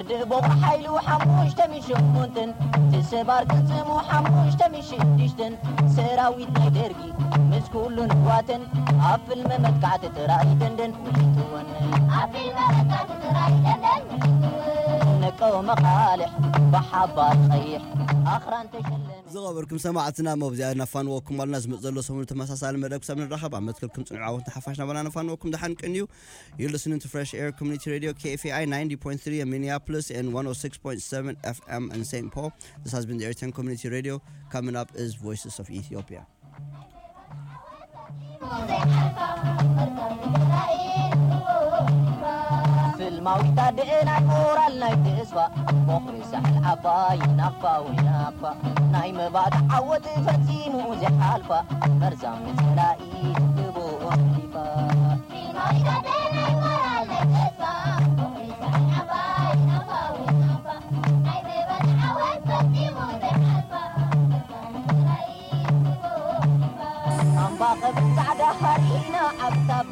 ድቦቕ ሓይሉ ሓሙሽተ ሚሽሙንትን ትስባር ቅፅሙ ሓሙሽተ ሚሽድሽትን ሰራዊት ናይ ደርጊ ምስ ኩሉ ንዋትን ኣብ ፍልመ መጥካዕቲ ጥራይ ደንደን ውሽጥወን ነቀው መኻልሕ ብሓባር ቀይሕ ኣኽራን ተሸለመ ዝኸበርኩም ሰማዕትና መብዚኣ ናፋንወኩም ኣለና ዝመፅ ዘሎ ሰሙኑ ተመሳሳሊ መደብ ክሳብ ንራኸብ ኣብ መትከልኩም ፅንዕ ዓወት ሓፋሽ ናበና ናፋንወኩም ድሓንቅን እዩ You're listening to Fresh Air Community Radio, KFAI 90.3 in Minneapolis and 106.7 FM in St. Paul. This has been the Airtime Community Radio. Coming up is Voices of Ethiopia. ፍልማዊታ ድእና ሞራል ናይ ተስፋ በኽሪ ሳሕል ዓባይ ናፋ ወይ ናፋ ናይ መባእቲ ዓወት ፈፂሙ ዘሓልፋ መርዛም ንፀላኢ ግብኦ ሊፋ ኣምባ ቐብ ፃዕዳ ሃሪና ዓብታባ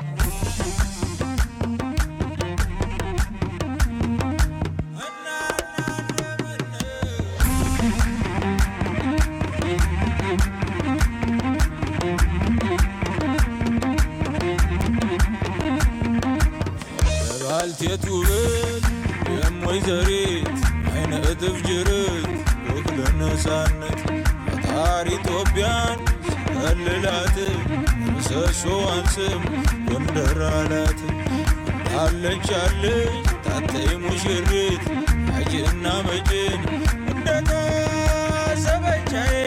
ባልቴት ውበት የም ወይዘሪት አይነ እጥፍ ጅርት ወክለ ነፃነት ፈጣሪ ኢትዮጵያን ከልላት ምሰሶዋን ስም ጎንደር አላት አለች አለች ታተይ ሙሽሪት አጅና መጭን እንደታሰበቻዬ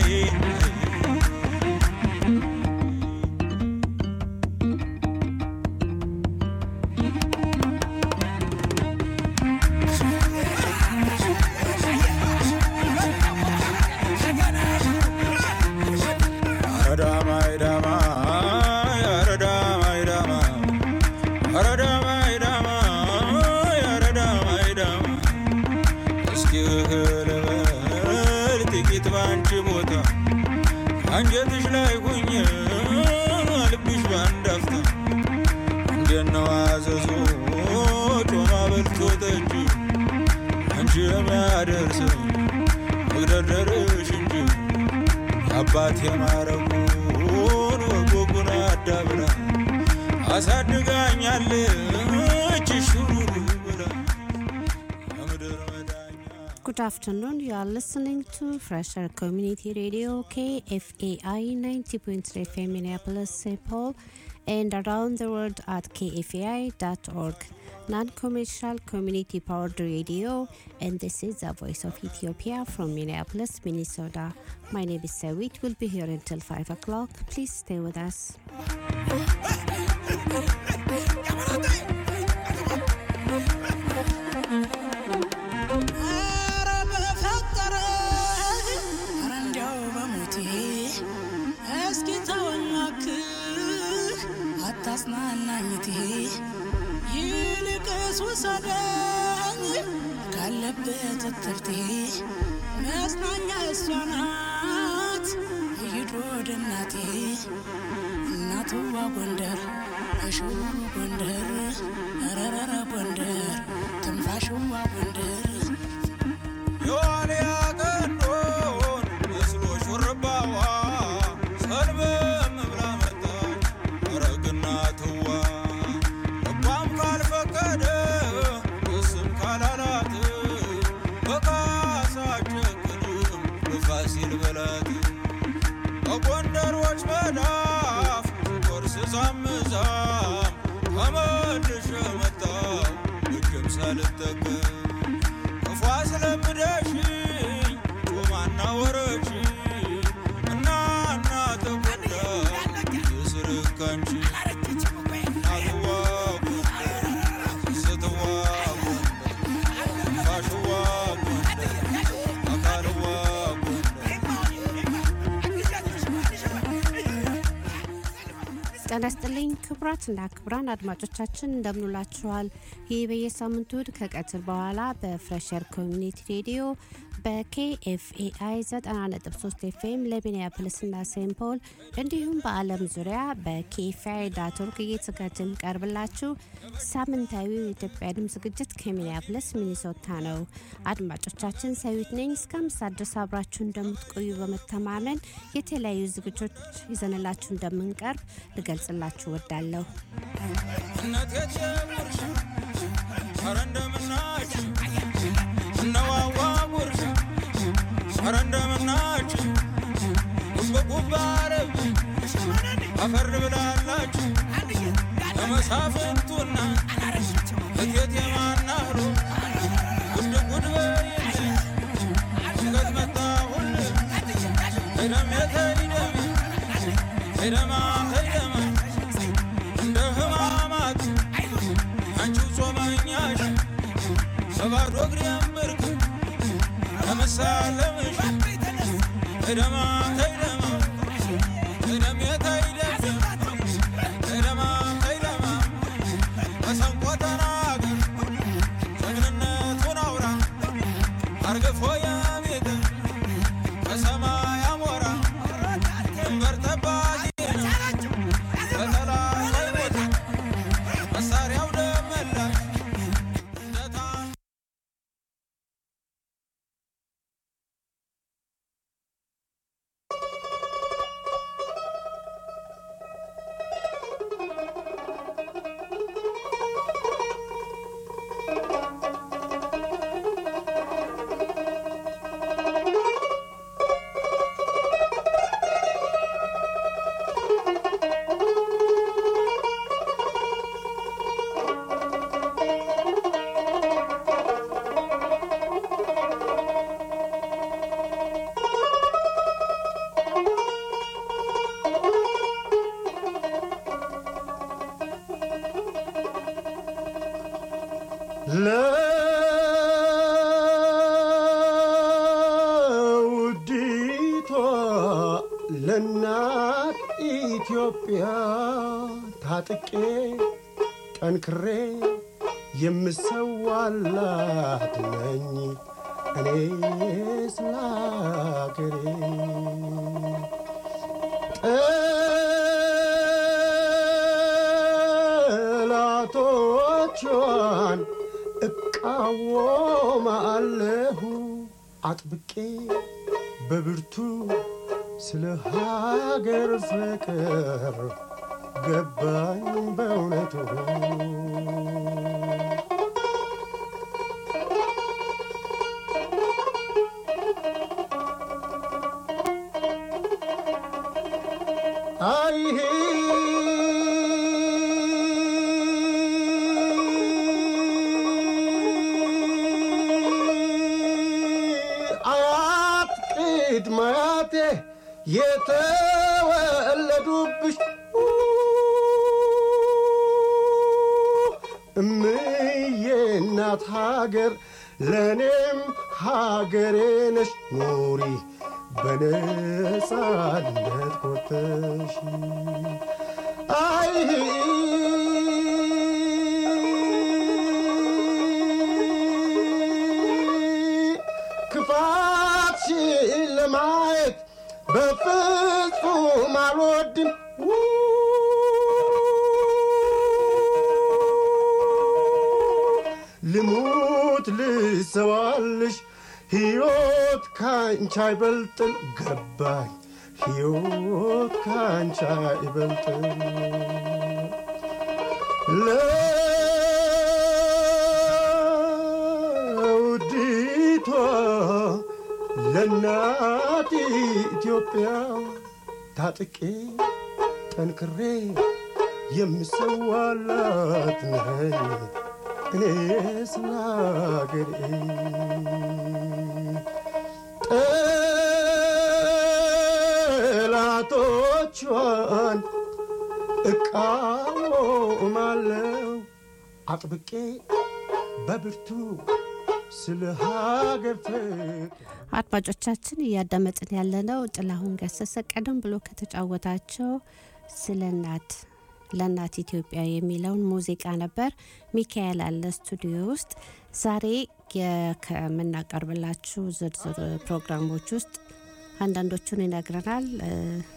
አንጀትሽ ላይ ሁኝ ልብሽ ባንዳፍታ እንደነው አዘዞ ጮማ በልቶ ጠጅ አንቺ የሚያደርሰው መግደርደርሽ እንጂ አባት የማረጉን ወጎጉን አዳብራ አሳድጋኛለች ሹሩሩ ብላ የምድር መዳኛ Good afternoon. You are listening to Fresher Community Radio KFAI 90.3 FM Minneapolis, St. Paul, and around the world at kfai.org. Non-commercial community powered radio, and this is the voice of Ethiopia from Minneapolis, Minnesota. My name is Sawit. We'll be here until 5 o'clock. Please stay with us. ኧረ በፈጠረ ኧረ እንዲያው በሞቴ እስኪ ተወናክህ አታጽናናኝቴ ይልቅስ ውሰደኝ ካለበት እትርቴ መጽናኛ እሷ ናት ይሂድ ወደ እናቴ እናትዋ ጎንደር እሽው ጎንደር ረረረ ጎንደር ትንፋሽዋ ጎንደር የዋልያ ቀንዶን መስሎ ሹርባዋ ሰልበም ብላ መጣች አረግና ትዋ ልቧም ካልፈቀደ እሱም ካላላት በካሳ ጨክንም በፋሲል በላት በጎንደሮች መዳፍ ቆርስ ዛምዛም ተመልሼ መጣሁ እጅም ሳልጠቀም ክፉ አስለምደሽኝ ጮማና ወረች እና እና ተጎዳ የስርካንቺ እናትዋ ጎንደር ስትዋ ጎንደር ፋሽዋ ጎንደር አካልዋ ጎንደር ጤና ይስጥልኝ ክቡራትና ክቡራን አድማጮቻችን እንደምንላችኋል። ይህ በየሳምንቱ እሁድ ከቀትር በኋላ በፍሬሸር ኮሚኒቲ ሬዲዮ በኬኤፍኤአይ 90.3 ኤፍኤም ለሚኒያፖሊስና ሴንት ፖል እንዲሁም በዓለም ዙሪያ በኬኤፍኤአይ ዳት ኦርግ እየተዘጋጀ የሚቀርብላችሁ ሳምንታዊ የኢትዮጵያ ድምፅ ዝግጅት ከሚኒያፖሊስ ሚኒሶታ ነው። አድማጮቻችን ሰዊት ነኝ። እስከ አምስት ሰዓት ድረስ አብራችሁ እንደምትቆዩ በመተማመን የተለያዩ ዝግጅቶች ይዘንላችሁ እንደምንቀርብ ልገልጽላችሁ ወዳለሁ። እነት የጀምርሽ ኧረ እንደምናችሁ እነዋዋ ጉርሽ ኧረ እንደምናችሁ ጉብጉብ አረብ አፈር ብላላችሁ ለመሳፍንቱና እቴት የማናህሮ ጉድ ጉድ በይልኝ ድንገት መጣሁል ሄደም የተይደም ሄደማ ሄደማ እንደ ህማማት አንቺው ጾመኛሽ በባዶ እግሬ ምርክ ለመሳለምሽ ሄደማ ሄደማ ሄደም የተይደም ሄደማ ሄደማ መሰንቆ ተናገር ጀግንነቱን አውራ አርግፎ ያቤት በሰማይ አሞራ ድንበር ጠባቂ ነው በጠላት አይሞትም መሳሪያው ደመላሽ እንደታ ለውዲቷ ለእናት ኢትዮጵያ ታጥቄ ጠንክሬ የምሰዋላት ነኝ እኔ ስለ አገሬ ጠላቶቿን እቃወማለሁ አጥብቄ በብርቱ ስለ ሀገር ፍቅር ገባኝ በእውነቱ አይሄ አያት ቅድመ አያቴ የተወለዱብሽ እምዬ እናት ሀገር ለእኔም ሀገሬ ነሽ ኑሪ በነጻነት ኮተሽ አይ ክፋትሽን ለማየት በፍጹም አልወድም ልሙት ልሰዋልሽ ሕይወት ካንቺ አይበልጥም ገባኝ ሕይወት ካንቺ አይበልጥም ለውዲቷ ለእናት ኢትዮጵያ ታጥቄ ጠንክሬ የምሰዋላት ነኝ እኔ ስለ አገሬ ጠላቶቿን እቃወማለሁ አጥብቄ በብርቱ ስለ ሀገር ፍቅር አድማጮቻችን እያዳመጥን ያለነው ጥላሁን ገሰሰ ቀደም ብሎ ከተጫወታቸው ስለ እናት ለእናት ኢትዮጵያ የሚለውን ሙዚቃ ነበር። ሚካኤል አለ ስቱዲዮ ውስጥ ዛሬ የ- ከምናቀርብላችሁ ዝርዝር ፕሮግራሞች ውስጥ አንዳንዶቹን ይነግረናል። እ፣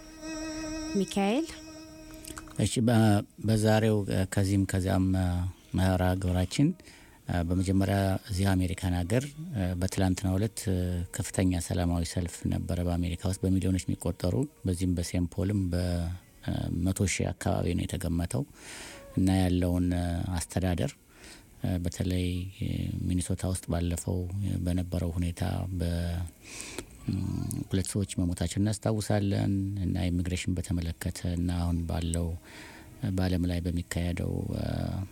ሚካኤል እሺ በ- በዛሬው እ፣ ከዚህም ከዚያም እ፣ መርሃ ግብራችን እ፣ በመጀመሪያ እዚህ አሜሪካን ሀገር እ፣ በትላንትናው ዕለት እ፣ ከፍተኛ ሰላማዊ ሰልፍ ነበረ በአሜሪካ ውስጥ በሚሊዮኖች የሚቆጠሩ በዚህም በሴንት ፖልም በመቶ ሺህ አካባቢ ነው የተገመተው እና ያለውን እ፣ አስተዳደር እ፣ በተለይ እ፣ ሚኒሶታ ውስጥ ባለፈው እ፣ በነበረው ሁኔታ በ ም፣ ሁለት ሰዎች መሞታቸው እናስታውሳለን እና ኢሚግሬሽን በተመለከተ እና አሁን ባለው በዓለም ላይ በሚካሄደው አ፣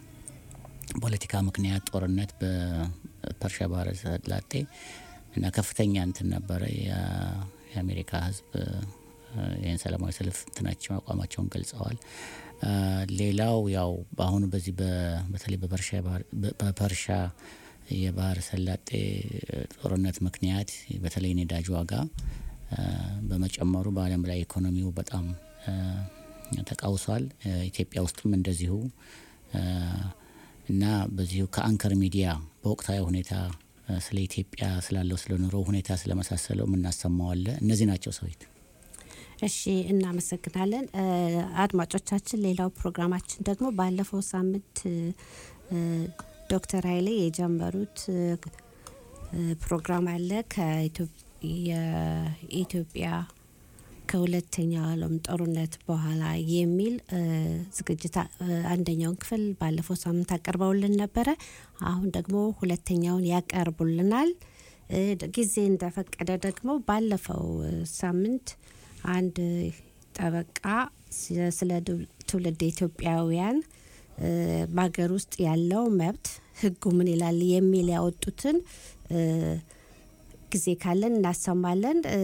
ፖለቲካ ምክንያት ጦርነት በፐርሺያ ባህረ ሰላጤ እና ከፍተኛ እንትን ነበረ። የ- የአሜሪካ ሕዝብ አ፣ ይህን ሰላማዊ ሰልፍ እንትናቸው አቋማቸውን ገልጸዋል። አ፣ ሌላው ያው በአሁኑ በዚህ በ- በተለይ በፐርሺያ ባህር- በ- በፐርሻ የባህረ ሰላጤ ጦርነት ምክንያት በተለይ ነዳጅ ዋጋ አ፣ በመጨመሩ በዓለም ላይ ኢኮኖሚው በጣም አ፣ ተቃውሷል። አ፣ ኢትዮጵያ ውስጥም እንደዚሁ አ፣ እና በዚሁ ከአንከር ሚዲያ በወቅታዊ ሁኔታ አ፣ ስለ ኢትዮጵያ ስላለው ስለ ኑሮ ሁኔታ ስለመሳሰለው የምናሰማዋለ እነዚህ ናቸው ሰዊት እሺ እናመሰግናለን እ፣ አድማጮቻችን። ሌላው ፕሮግራማችን ደግሞ ባለፈው ሳምንት እ፣ እ፣ ዶክተር ኃይሌ የጀመሩት እ፣ እ፣ ፕሮግራም አለ ከኢትዮ- የኢትዮጵያ ከሁለተኛው ዓለም ጦርነት በኋላ የሚል እ፣ ዝግጅት አ- እ፣ አንደኛውን ክፍል ባለፈው ሳምንት አቀርበውልን ነበረ። አሁን ደግሞ ሁለተኛውን ያቀርቡልናል። እ፣ ጊዜ እንደፈቀደ ደግሞ ባለፈው እ፣ ሳምንት አንድ ጠበቃ ስለ- ስለ ዱ- ትውልድ ኢትዮጵያውያን እ፣ በሀገር ውስጥ ያለው መብት ሕጉ ምን ይላል የሚል ያወጡትን እ፣ ጊዜ ካለን እናሰማለን። እ፣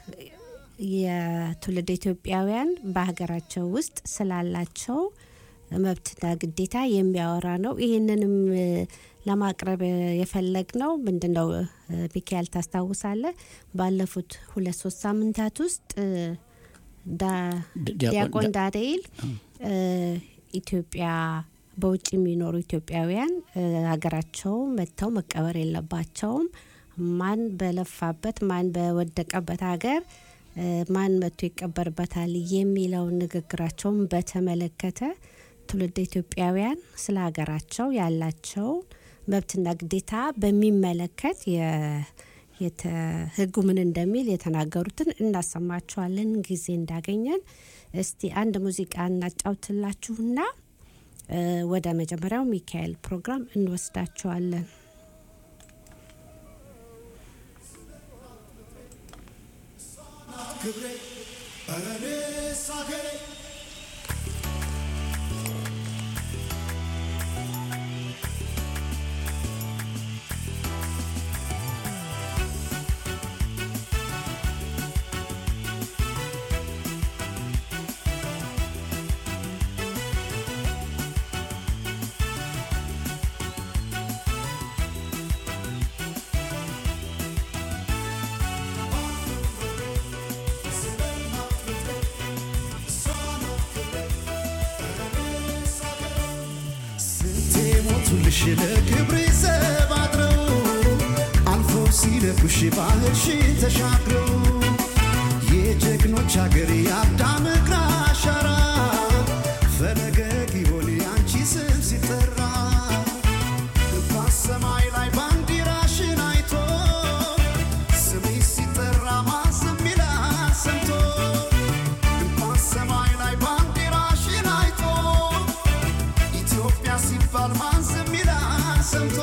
የትውልድ ኢትዮጵያውያን በሀገራቸው ውስጥ ስላላቸው መብትና ግዴታ የሚያወራ ነው። ይህንንም እ፣ ለማቅረብ የፈለግ ነው ምንድን ነው እ፣ ሚካኤል ታስታውሳለህ? ባለፉት ሁለት ሶስት ሳምንታት ውስጥ እ፣ ዳ- ዲ- ዲያቆን- ዲያቆን ዳ- ዳንኤል እ፣ ኢትዮጵያ በውጭ የሚኖሩ ኢትዮጵያውያን እ፣ ሀገራቸው መጥተው መቀበር የለባቸውም። ማን በለፋበት ማን በወደቀበት ሀገር እ፣ ማን መጥቶ ይቀበርበታል የሚለውን ንግግራቸውን በተመለከተ ትውልድ ኢትዮጵያውያን ስለ ሀገራቸው ያላቸው መብትና ግዴታ በሚመለከት የ- የተ- ህጉ ምን እንደሚል የተናገሩትን እናሰማችኋለን ጊዜ እንዳገኘን። እስቲ አንድ ሙዚቃ እናጫውትላችሁና እ፣ ወደ መጀመሪያው ሚካኤል ፕሮግራም እንወስዳችኋለን። ስንቴ ሞቱልሽ ለክብሬ ዘብ አድረው አልፎ ሲለኩሽ ባህርሽን ተሻግረው የጀግኖች አገር የአዳም እግር አሻራ ፈለገ ጊዮን ያንቺ ስም ሲጠራ እንኳን ሰማይ ላይ ባንዲራሽን አይቶ ስምሽ ሲጠራ ማዘም ይላል ሰምቶ እንኳን ሰማይ ላይ ባንዲራሽን አይቶ ኢትዮጵያ ሲባል ማን ዝም ይላል ሰምቶ?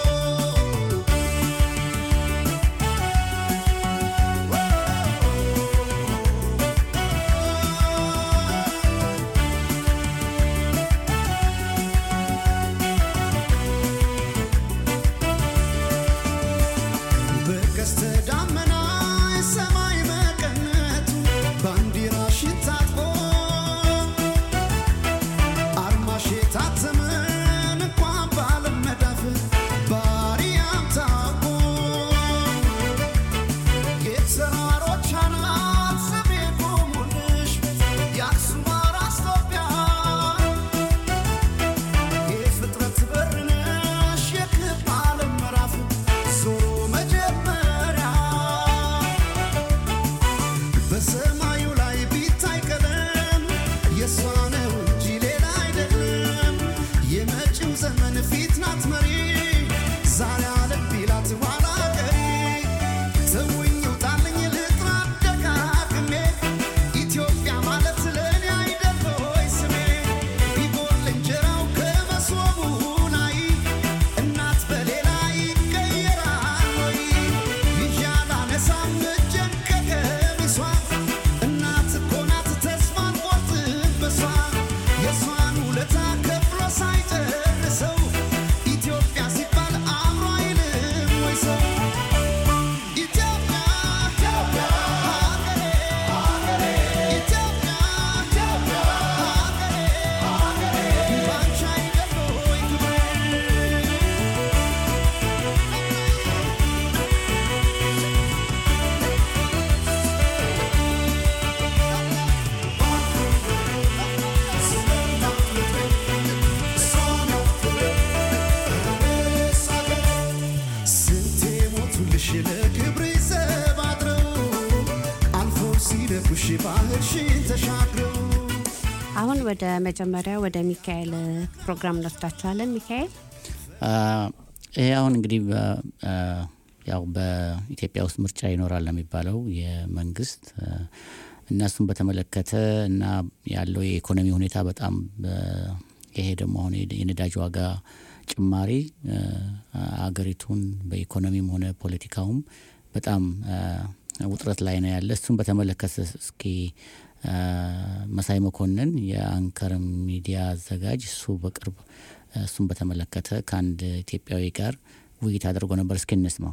ወንዞችሽን ተሻግረው አሁን ወደ መጀመሪያ ወደ ሚካኤል ፕሮግራም እንወስዳችኋለን። ሚካኤል አ፣ ይሄ አሁን እንግዲህ በ- አ፣ ያው በኢትዮጵያ ውስጥ ምርጫ ይኖራል ነው የሚባለው የመንግስት አ፣ እና እሱን በተመለከተ እና ያለው የኢኮኖሚ ሁኔታ በጣም በ- ይሄ ደግሞ አሁን የደ- የነዳጅ ዋጋ ጭማሪ አ፣ አገሪቱን በኢኮኖሚም ሆነ ፖለቲካውም በጣም አ፣ ውጥረት ላይ ነው ያለ። እሱን በተመለከተ እስኪ አ፣ መሳይ መኮንን የአንከር ሚዲያ አዘጋጅ እሱ በቅርብ እሱን በተመለከተ ከአንድ ኢትዮጵያዊ ጋር ውይይት አድርጎ ነበር። እስኪ እንስማው።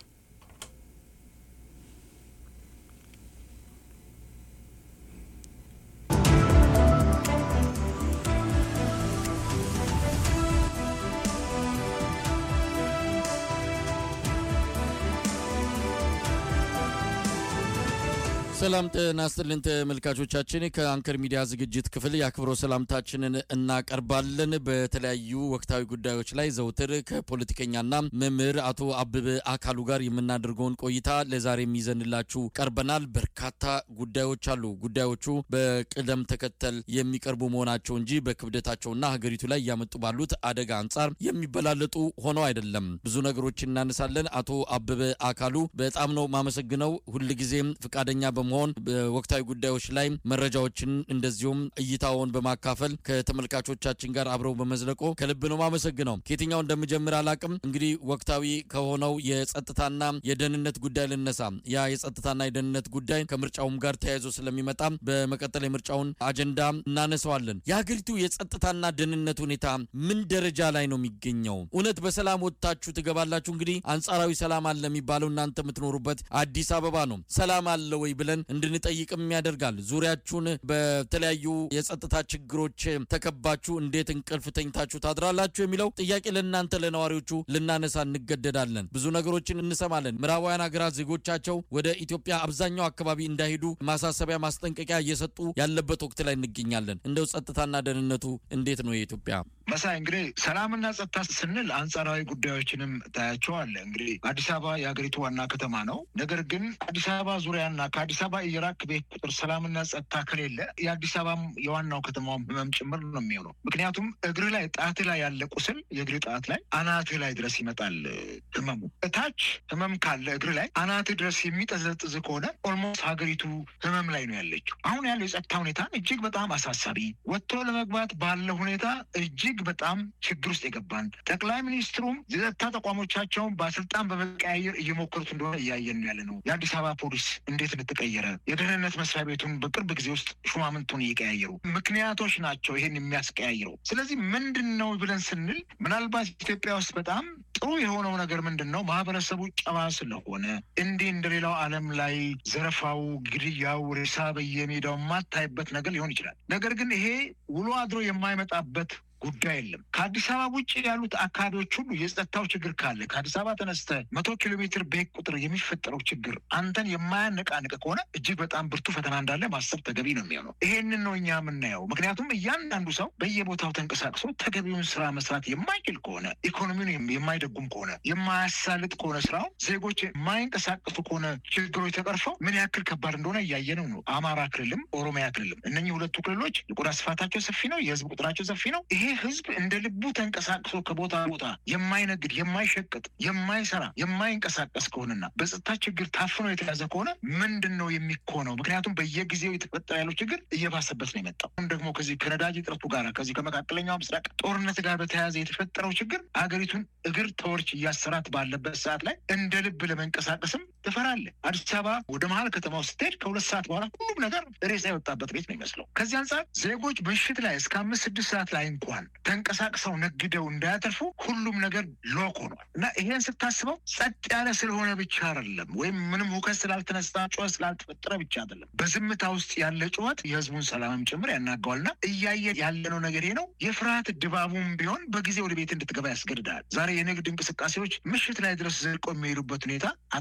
ሰላም ጤና ይስጥልን ተመልካቾቻችን፣ ከአንከር ሚዲያ ዝግጅት ክፍል የአክብሮ ሰላምታችንን እናቀርባለን። በተለያዩ ወቅታዊ ጉዳዮች ላይ ዘውትር ከፖለቲከኛና መምህር አቶ አበበ አካሉ ጋር የምናደርገውን ቆይታ ለዛሬም ይዘንላችሁ ቀርበናል። በርካታ ጉዳዮች አሉ። ጉዳዮቹ በቅደም ተከተል የሚቀርቡ መሆናቸው እንጂ በክብደታቸውና ሀገሪቱ ላይ እያመጡ ባሉት አደጋ አንጻር የሚበላለጡ ሆነው አይደለም። ብዙ ነገሮች እናነሳለን። አቶ አበበ አካሉ በጣም ነው ማመሰግነው። ሁልጊዜም ፈቃደኛ በመሆን በወቅታዊ ጉዳዮች ላይ መረጃዎችን እንደዚሁም እይታውን በማካፈል ከተመልካቾቻችን ጋር አብረው በመዝለቆ ከልብ ነው ማመሰግነው። ከየትኛው እንደምጀምር አላቅም። እንግዲህ ወቅታዊ ከሆነው የጸጥታና የደህንነት ጉዳይ ልነሳ። ያ የጸጥታና የደህንነት ጉዳይ ከምርጫውም ጋር ተያይዞ ስለሚመጣ በመቀጠል የምርጫውን አጀንዳ እናነሳዋለን። የሀገሪቱ የጸጥታና ደህንነት ሁኔታ ምን ደረጃ ላይ ነው የሚገኘው? እውነት በሰላም ወጥታችሁ ትገባላችሁ? እንግዲህ አንጻራዊ ሰላም አለ የሚባለው እናንተ የምትኖሩበት አዲስ አበባ ነው። ሰላም አለ ወይ ብለን እንድንጠይቅም ያደርጋል። ዙሪያችሁን በተለያዩ የጸጥታ ችግሮች ተከባችሁ እንዴት እንቅልፍ ተኝታችሁ ታድራላችሁ የሚለው ጥያቄ ለእናንተ ለነዋሪዎቹ ልናነሳ እንገደዳለን። ብዙ ነገሮችን እንሰማለን። ምዕራባውያን ሀገራት ዜጎቻቸው ወደ ኢትዮጵያ አብዛኛው አካባቢ እንዳይሄዱ ማሳሰቢያ፣ ማስጠንቀቂያ እየሰጡ ያለበት ወቅት ላይ እንገኛለን። እንደው ጸጥታና ደህንነቱ እንዴት ነው የኢትዮጵያ? መሳይ እንግዲህ ሰላምና ጸጥታ ስንል አንጻራዊ ጉዳዮችንም ታያቸዋለ። እንግዲህ አዲስ አበባ የሀገሪቱ ዋና ከተማ ነው። ነገር ግን አዲስ አበባ ዙሪያና ከአዲስ አበባ እየራቅ ቤት ቁጥር ሰላምና ጸጥታ ከሌለ የአዲስ አበባም የዋናው ከተማውም ህመም ጭምር ነው የሚሆነው። ምክንያቱም እግር ላይ ጣት ላይ ያለ ቁስል የእግር ጣት ላይ አናትህ ላይ ድረስ ይመጣል ህመሙ። እታች ህመም ካለ እግር ላይ አናትህ ድረስ የሚጠዘጥዝ ከሆነ ኦልሞስት ሀገሪቱ ህመም ላይ ነው ያለችው። አሁን ያለው የጸጥታ ሁኔታ እጅግ በጣም አሳሳቢ፣ ወጥቶ ለመግባት ባለ ሁኔታ እጅግ በጣም ችግር ውስጥ የገባን ጠቅላይ ሚኒስትሩም የጸጥታ ተቋሞቻቸውን በስልጣን በመቀያየር እየሞከሩት እንደሆነ እያየን ነው ያለ ነው። የአዲስ አበባ ፖሊስ እንዴት እንደተቀየረ የደህንነት መስሪያ ቤቱን በቅርብ ጊዜ ውስጥ ሹማምንቱን እየቀያየሩ ምክንያቶች ናቸው ይሄን የሚያስቀያይረው። ስለዚህ ምንድን ነው ብለን ስንል ምናልባት ኢትዮጵያ ውስጥ በጣም ጥሩ የሆነው ነገር ምንድን ነው? ማህበረሰቡ ጨዋ ስለሆነ እንዲህ እንደሌላው ዓለም ላይ ዘረፋው፣ ግድያው፣ ሬሳ በየሜዳው የማታይበት ነገር ሊሆን ይችላል። ነገር ግን ይሄ ውሎ አድሮ የማይመጣበት ጉዳይ የለም። ከአዲስ አበባ ውጭ ያሉት አካባቢዎች ሁሉ የጸጥታው ችግር ካለ ከአዲስ አበባ ተነስተ መቶ ኪሎ ሜትር ቤት ቁጥር የሚፈጠረው ችግር አንተን የማያነቃንቅ ከሆነ እጅግ በጣም ብርቱ ፈተና እንዳለ ማሰብ ተገቢ ነው የሚሆነው። ይሄንን ነው እኛ የምናየው። ምክንያቱም እያንዳንዱ ሰው በየቦታው ተንቀሳቅሶ ተገቢውን ስራ መስራት የማይችል ከሆነ ኢኮኖሚውን የማይደጉም ከሆነ የማያሳልጥ ከሆነ ስራው ዜጎች የማይንቀሳቀሱ ከሆነ ችግሮች ተቀርፈው ምን ያክል ከባድ እንደሆነ እያየነው ነው። አማራ ክልልም ኦሮሚያ ክልልም እነኚህ ሁለቱ ክልሎች የቆዳ ስፋታቸው ሰፊ ነው። የህዝብ ቁጥራቸው ሰፊ ነው። ይሄ ህዝብ እንደ ልቡ ተንቀሳቅሶ ከቦታ ቦታ የማይነግድ የማይሸቅጥ የማይሰራ የማይንቀሳቀስ ከሆነና በጸጥታ ችግር ታፍኖ የተያዘ ከሆነ ምንድን ነው የሚኮነው? ምክንያቱም በየጊዜው የተፈጠረ ያለው ችግር እየባሰበት ነው የመጣው። አሁን ደግሞ ከዚህ ከነዳጅ እጥረቱ ጋር ከዚህ ከመካከለኛው ምስራቅ ጦርነት ጋር በተያያዘ የተፈጠረው ችግር አገሪቱን እግር ተወርች እያሰራት ባለበት ሰዓት ላይ እንደ ልብ ለመንቀሳቀስም ትፈራለህ። አዲስ አበባ ወደ መሀል ከተማው ስትሄድ ከሁለት ሰዓት በኋላ ሁሉም ነገር ሬሳ የወጣበት ቤት ነው የሚመስለው። ከዚህ አንጻር ዜጎች ምሽት ላይ እስከ አምስት ስድስት ሰዓት ላይ እንኳን ተንቀሳቅሰው ነግደው እንዳያተርፉ ሁሉም ነገር ሎክ ሆኗል እና ይሄን ስታስበው ጸጥ ያለ ስለሆነ ብቻ አይደለም፣ ወይም ምንም ሁከት ስላልተነሳ ጩኸት ስላልተፈጠረ ብቻ አይደለም። በዝምታ ውስጥ ያለ ጩኸት የህዝቡን ሰላምም ጭምር ያናገዋልና እያየ ያለነው ነገር ይሄ ነው። የፍርሃት ድባቡም ቢሆን በጊዜ ወደ ቤት እንድትገባ ያስገድዳል። ዛሬ የንግድ እንቅስቃሴዎች ምሽት ላይ ድረስ ዘልቆ የሚሄዱበት ሁኔታ አታይም።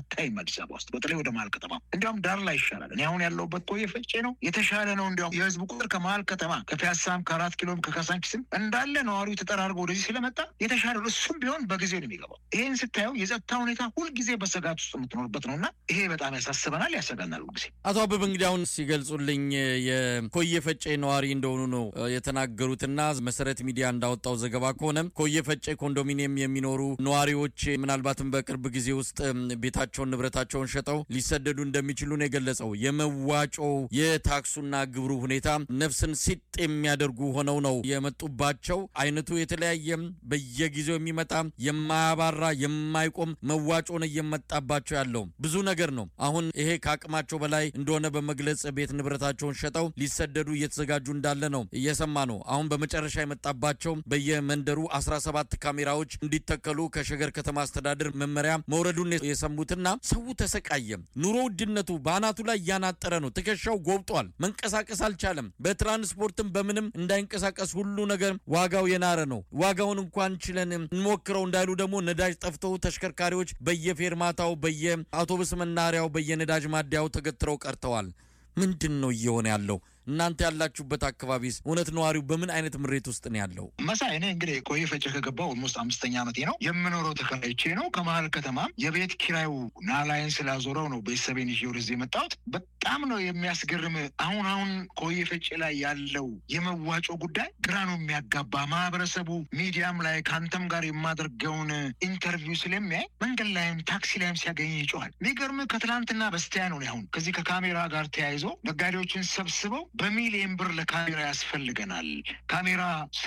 አዲስ አበባ ውስጥ በተለይ ወደ መሀል ከተማ እንዲያውም ዳር ላይ ይሻላል። እኔ አሁን ያለሁበት ኮዬ ፈጬ ነው የተሻለ ነው። እንዲያውም የህዝቡ ቁጥር ከመሀል ከተማ ከፒያሳም ከአራት ኪሎም ከካሳንቺስም እንዳለ ነዋሪው ተጠራርጎ ወደዚህ ስለመጣ የተሻለ ነው። እሱም ቢሆን በጊዜ ነው የሚገባው። ይህን ስታየው የጸጥታ ሁኔታ ሁልጊዜ በስጋት ውስጥ የምትኖርበት ነው እና ይሄ በጣም ያሳስበናል፣ ያሰጋናል ሁልጊዜ። አቶ አበበ እንግዲህ አሁን ሲገልጹልኝ የኮየ ፈጬ ነዋሪ እንደሆኑ ነው የተናገሩትና መሰረት ሚዲያ እንዳወጣው ዘገባ ከሆነ ኮየ ፈጬ ኮንዶሚኒየም የሚኖሩ ነዋሪዎች ምናልባትም በቅርብ ጊዜ ውስጥ ቤታቸውን ንብረታቸውን ሸጠው ሊሰደዱ እንደሚችሉ ነው የገለጸው። የመዋጮው የታክሱና ግብሩ ሁኔታ ነፍስን ሲጥ የሚያደርጉ ሆነው ነው የመጡባቸው። አይነቱ የተለያየም በየጊዜው የሚመጣ የማያባራ የማይቆም መዋጮን እየመጣባቸው ያለው ብዙ ነገር ነው። አሁን ይሄ ከአቅማቸው በላይ እንደሆነ በመግለጽ ቤት ንብረታቸውን ሸጠው ሊሰደዱ እየተዘጋጁ እንዳለ ነው እየሰማ ነው። አሁን በመጨረሻ የመጣባቸው በየመንደሩ 17 ካሜራዎች እንዲተከሉ ከሸገር ከተማ አስተዳደር መመሪያ መውረዱን የሰሙትና ሰው ተሰቃየ። ኑሮ ውድነቱ በአናቱ ላይ እያናጠረ ነው። ትከሻው ጎብጧል። መንቀሳቀስ አልቻለም። በትራንስፖርትም በምንም እንዳይንቀሳቀስ ሁሉ ነገር ዋጋው የናረ ነው። ዋጋውን እንኳን ችለን እንሞክረው እንዳይሉ ደግሞ ነዳጅ ጠፍተው ተሽከርካሪዎች በየፌርማታው በየአውቶቡስ መናሪያው በየነዳጅ ማደያው ተገትረው ቀርተዋል። ምንድን ነው እየሆነ ያለው? እናንተ ያላችሁበት አካባቢስ እውነት ነዋሪው በምን አይነት ምሬት ውስጥ ነው ያለው? መሳይ እኔ እንግዲህ ኮዬ ፈጬ ከገባው ኦልሞስት አምስተኛ ዓመቴ ነው። የምኖረው ተከራይቼ ነው። ከመሀል ከተማም የቤት ኪራዩ ናላይን ስላዞረው ነው ቤተሰቤን ይዤ ወደዚህ የመጣሁት። በጣም ነው የሚያስገርም። አሁን አሁን ኮዬ ፈጬ ላይ ያለው የመዋጮ ጉዳይ ግራ ነው የሚያጋባ። ማህበረሰቡ ሚዲያም ላይ ከአንተም ጋር የማደርገውን ኢንተርቪው ስለሚያይ መንገድ ላይም ታክሲ ላይም ሲያገኝ ይጮኋል። የሚገርም ከትላንትና በስቲያ ነው አሁን ከዚህ ከካሜራ ጋር ተያይዞ ነጋዴዎችን ሰብስበው በሚሊየን ብር ለካሜራ ያስፈልገናል። ካሜራ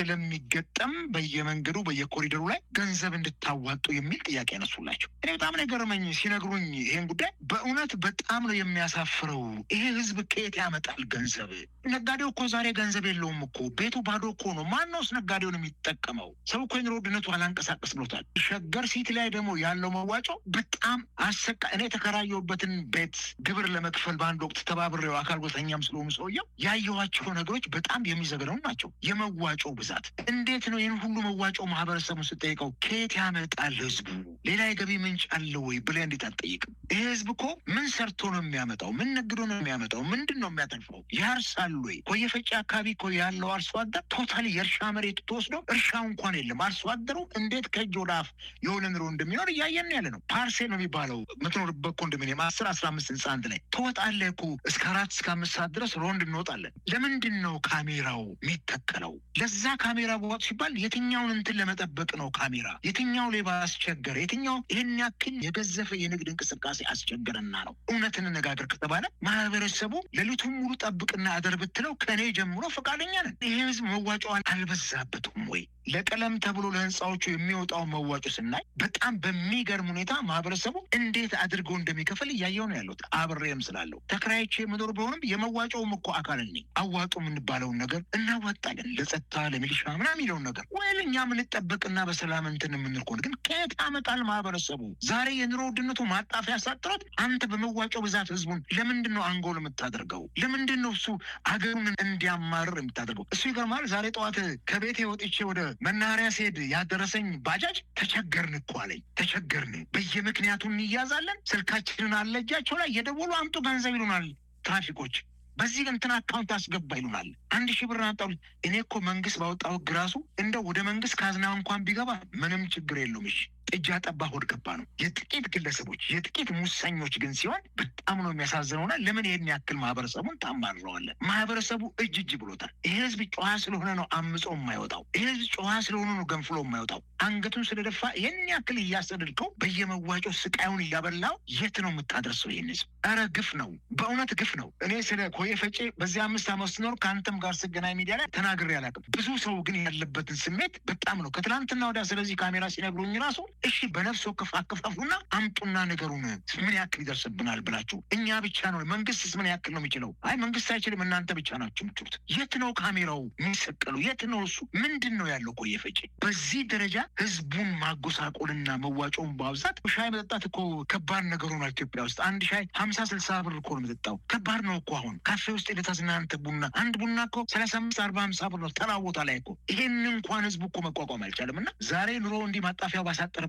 ስለሚገጠም በየመንገዱ በየኮሪደሩ ላይ ገንዘብ እንድታዋጡ የሚል ጥያቄ ያነሱላቸው። እኔ በጣም ነው የገረመኝ ሲነግሩኝ ይሄን ጉዳይ። በእውነት በጣም ነው የሚያሳፍረው። ይሄ ህዝብ ከየት ያመጣል ገንዘብ? ነጋዴው እኮ ዛሬ ገንዘብ የለውም እኮ ቤቱ ባዶ እኮ ነው። ማነውስ ነጋዴውን የሚጠቀመው? ሰው እኮ የኑሮ ውድነቱ አላንቀሳቀስ ብሎታል። ሸገር ሲቲ ላይ ደግሞ ያለው መዋጮ በጣም አሰቃ እኔ የተከራየሁበትን ቤት ግብር ለመክፈል በአንድ ወቅት ተባብሬው አካል ጉዳተኛም ስለሆኑ ሰውየው ያየኋቸው ነገሮች በጣም የሚዘገነው ናቸው። የመዋጮ ብዛት እንዴት ነው? ይህን ሁሉ መዋጮ ማህበረሰቡን ስጠይቀው ከየት ያመጣል ህዝቡ? ሌላ የገቢ ምንጭ አለ ወይ ብለህ እንዴት አትጠይቅም? ይህ ህዝብ እኮ ምን ሰርቶ ነው የሚያመጣው? ምን ነግዶ ነው የሚያመጣው? ምንድን ነው የሚያተርፈው? ያርሳል ወይ? ኮየ ፈጬ አካባቢ እኮ ያለው አርሶ አደር ቶታሊ የእርሻ መሬት ተወስዶ እርሻው እንኳን የለም። አርሶ አደሩ እንዴት ከእጅ ወደ አፍ የሆነ ኑሮ እንደሚኖር እያየን ያለ ነው። ፓርሴ ነው የሚባለው የምትኖርበት ኮንዶሚኒየም አስር አስራ አምስት ህንፃ አንድ ላይ ትወጣለህ እኮ እስከ አራት እስከ አምስት ሰዓት ድረስ ሮንድ እንወጣለን። ለምንድን ነው ካሜራው የሚተከለው? ለዛ ካሜራ በዋጡ ሲባል የትኛውን እንትን ለመጠበቅ ነው ካሜራ? የትኛው ሌባ አስቸገረ? የትኛው ይህን ያክል የገዘፈ የንግድ እንቅስቃሴ አስቸገረና ነው? እውነት እንነጋገር ከተባለ ማህበረሰቡ ሌሊቱን ሙሉ ጠብቅና አደር ብትለው ከእኔ ጀምሮ ፈቃደኛ ነን። ይሄ ህዝብ መዋጮ አልበዛበትም ወይ? ለቀለም ተብሎ ለህንፃዎቹ የሚወጣው መዋጮ ስናይ በጣም በሚገርም ሁኔታ ማህበረሰቡ እንዴት አድርገው እንደሚከፍል እያየው ነው ያሉት። አብሬም ስላለው ተከራይቼ የምኖር ቢሆንም የመዋጮውም እኮ አካል ነኝ። አዋጡ የምንባለውን ነገር እናዋጣለን፣ ለጸጥታ ለሚሊሻ ምናምን የሚለውን ነገር ወይም እኛ የምንጠበቅና በሰላም እንትን የምንል ከሆነ ግን ከየት ያመጣል ማህበረሰቡ? ዛሬ የኑሮ ውድነቱ ማጣፊያ ያሳጥሮት አንተ በመዋጮ ብዛት ህዝቡን ለምንድን ነው አንጎል የምታደርገው? ለምንድን ነው እሱ አገሩን እንዲያማርር የምታደርገው? እሱ ይገርማል። ዛሬ ጠዋት ከቤቴ ወጥቼ ወደ መናኸሪያ ስሄድ ያደረሰኝ ባጃጅ ተቸገርን እኮ አለኝ። ተቸገርን፣ በየምክንያቱ እንያዛለን። ስልካችንን አለ እጃቸው ላይ የደወሉ አምጡ ገንዘብ ይሉናል ትራፊኮች። በዚህ እንትን አካውንት አስገባ ይሉናል። አንድ ሺህ ብር አጣሉ። እኔ እኮ መንግስት ባወጣው ህግ ራሱ እንደው ወደ መንግስት ካዝና እንኳን ቢገባ ምንም ችግር የለውም። እሺ ጥጃ ጠባ ሆድ ገባ ነው። የጥቂት ግለሰቦች የጥቂት ሙሰኞች ግን ሲሆን በጣም ነው የሚያሳዝነውና ለምን ይህን ያክል ማህበረሰቡን ታማርረዋለን? ማህበረሰቡ እጅ እጅ ብሎታል። ይህ ህዝብ ጨዋ ስለሆነ ነው አምጾ የማይወጣው። ይህ ህዝብ ጨዋ ስለሆነ ነው ገንፍሎ የማይወጣው። አንገቱን ስለደፋ ይህን ያክል እያሰደድከው በየመዋጮ ስቃዩን እያበላው የት ነው የምታደርሰው? ይህን ህዝብ ኧረ ግፍ ነው፣ በእውነት ግፍ ነው። እኔ ስለ ኮዬ ፈጬ በዚህ አምስት ዓመት ስኖር ከአንተም ጋር ስገናኝ ሚዲያ ላይ ተናግሬ አላውቅም። ብዙ ሰው ግን ያለበትን ስሜት በጣም ነው ከትላንትና ወዲያ ስለዚህ ካሜራ ሲነግሩኝ ራሱ እሺ በነፍስ ወከፍ አከፋፉና አምጡና ነገሩን ምን ያክል ይደርስብናል ብላችሁ እኛ ብቻ ነው መንግስትስ ምን ያክል ነው የሚችለው? አይ መንግስት አይችልም፣ እናንተ ብቻ ናችሁ የምችሉት። የት ነው ካሜራው የሚሰቀሉ? የት ነው እሱ? ምንድን ነው ያለው? ኮዬ ፈጬ በዚህ ደረጃ ህዝቡን ማጎሳቆልና መዋጮውን በአብዛት ሻይ መጠጣት እኮ ከባድ ነገር ሆኗል ኢትዮጵያ ውስጥ። አንድ ሻይ ሀምሳ ስልሳ ብር እኮ ነው የምጠጣው። ከባድ ነው እኮ አሁን ካፌ ውስጥ የተዝናንተ ቡና አንድ ቡና እኮ ሰላሳ አምስት አርባ ሀምሳ ብር ነው ተራ ቦታ ላይ እኮ። ይሄን እንኳን ህዝቡ እኮ መቋቋም አልቻለም። እና ዛሬ ኑሮ እንዲህ ማጣፊያው ባሳጠረበት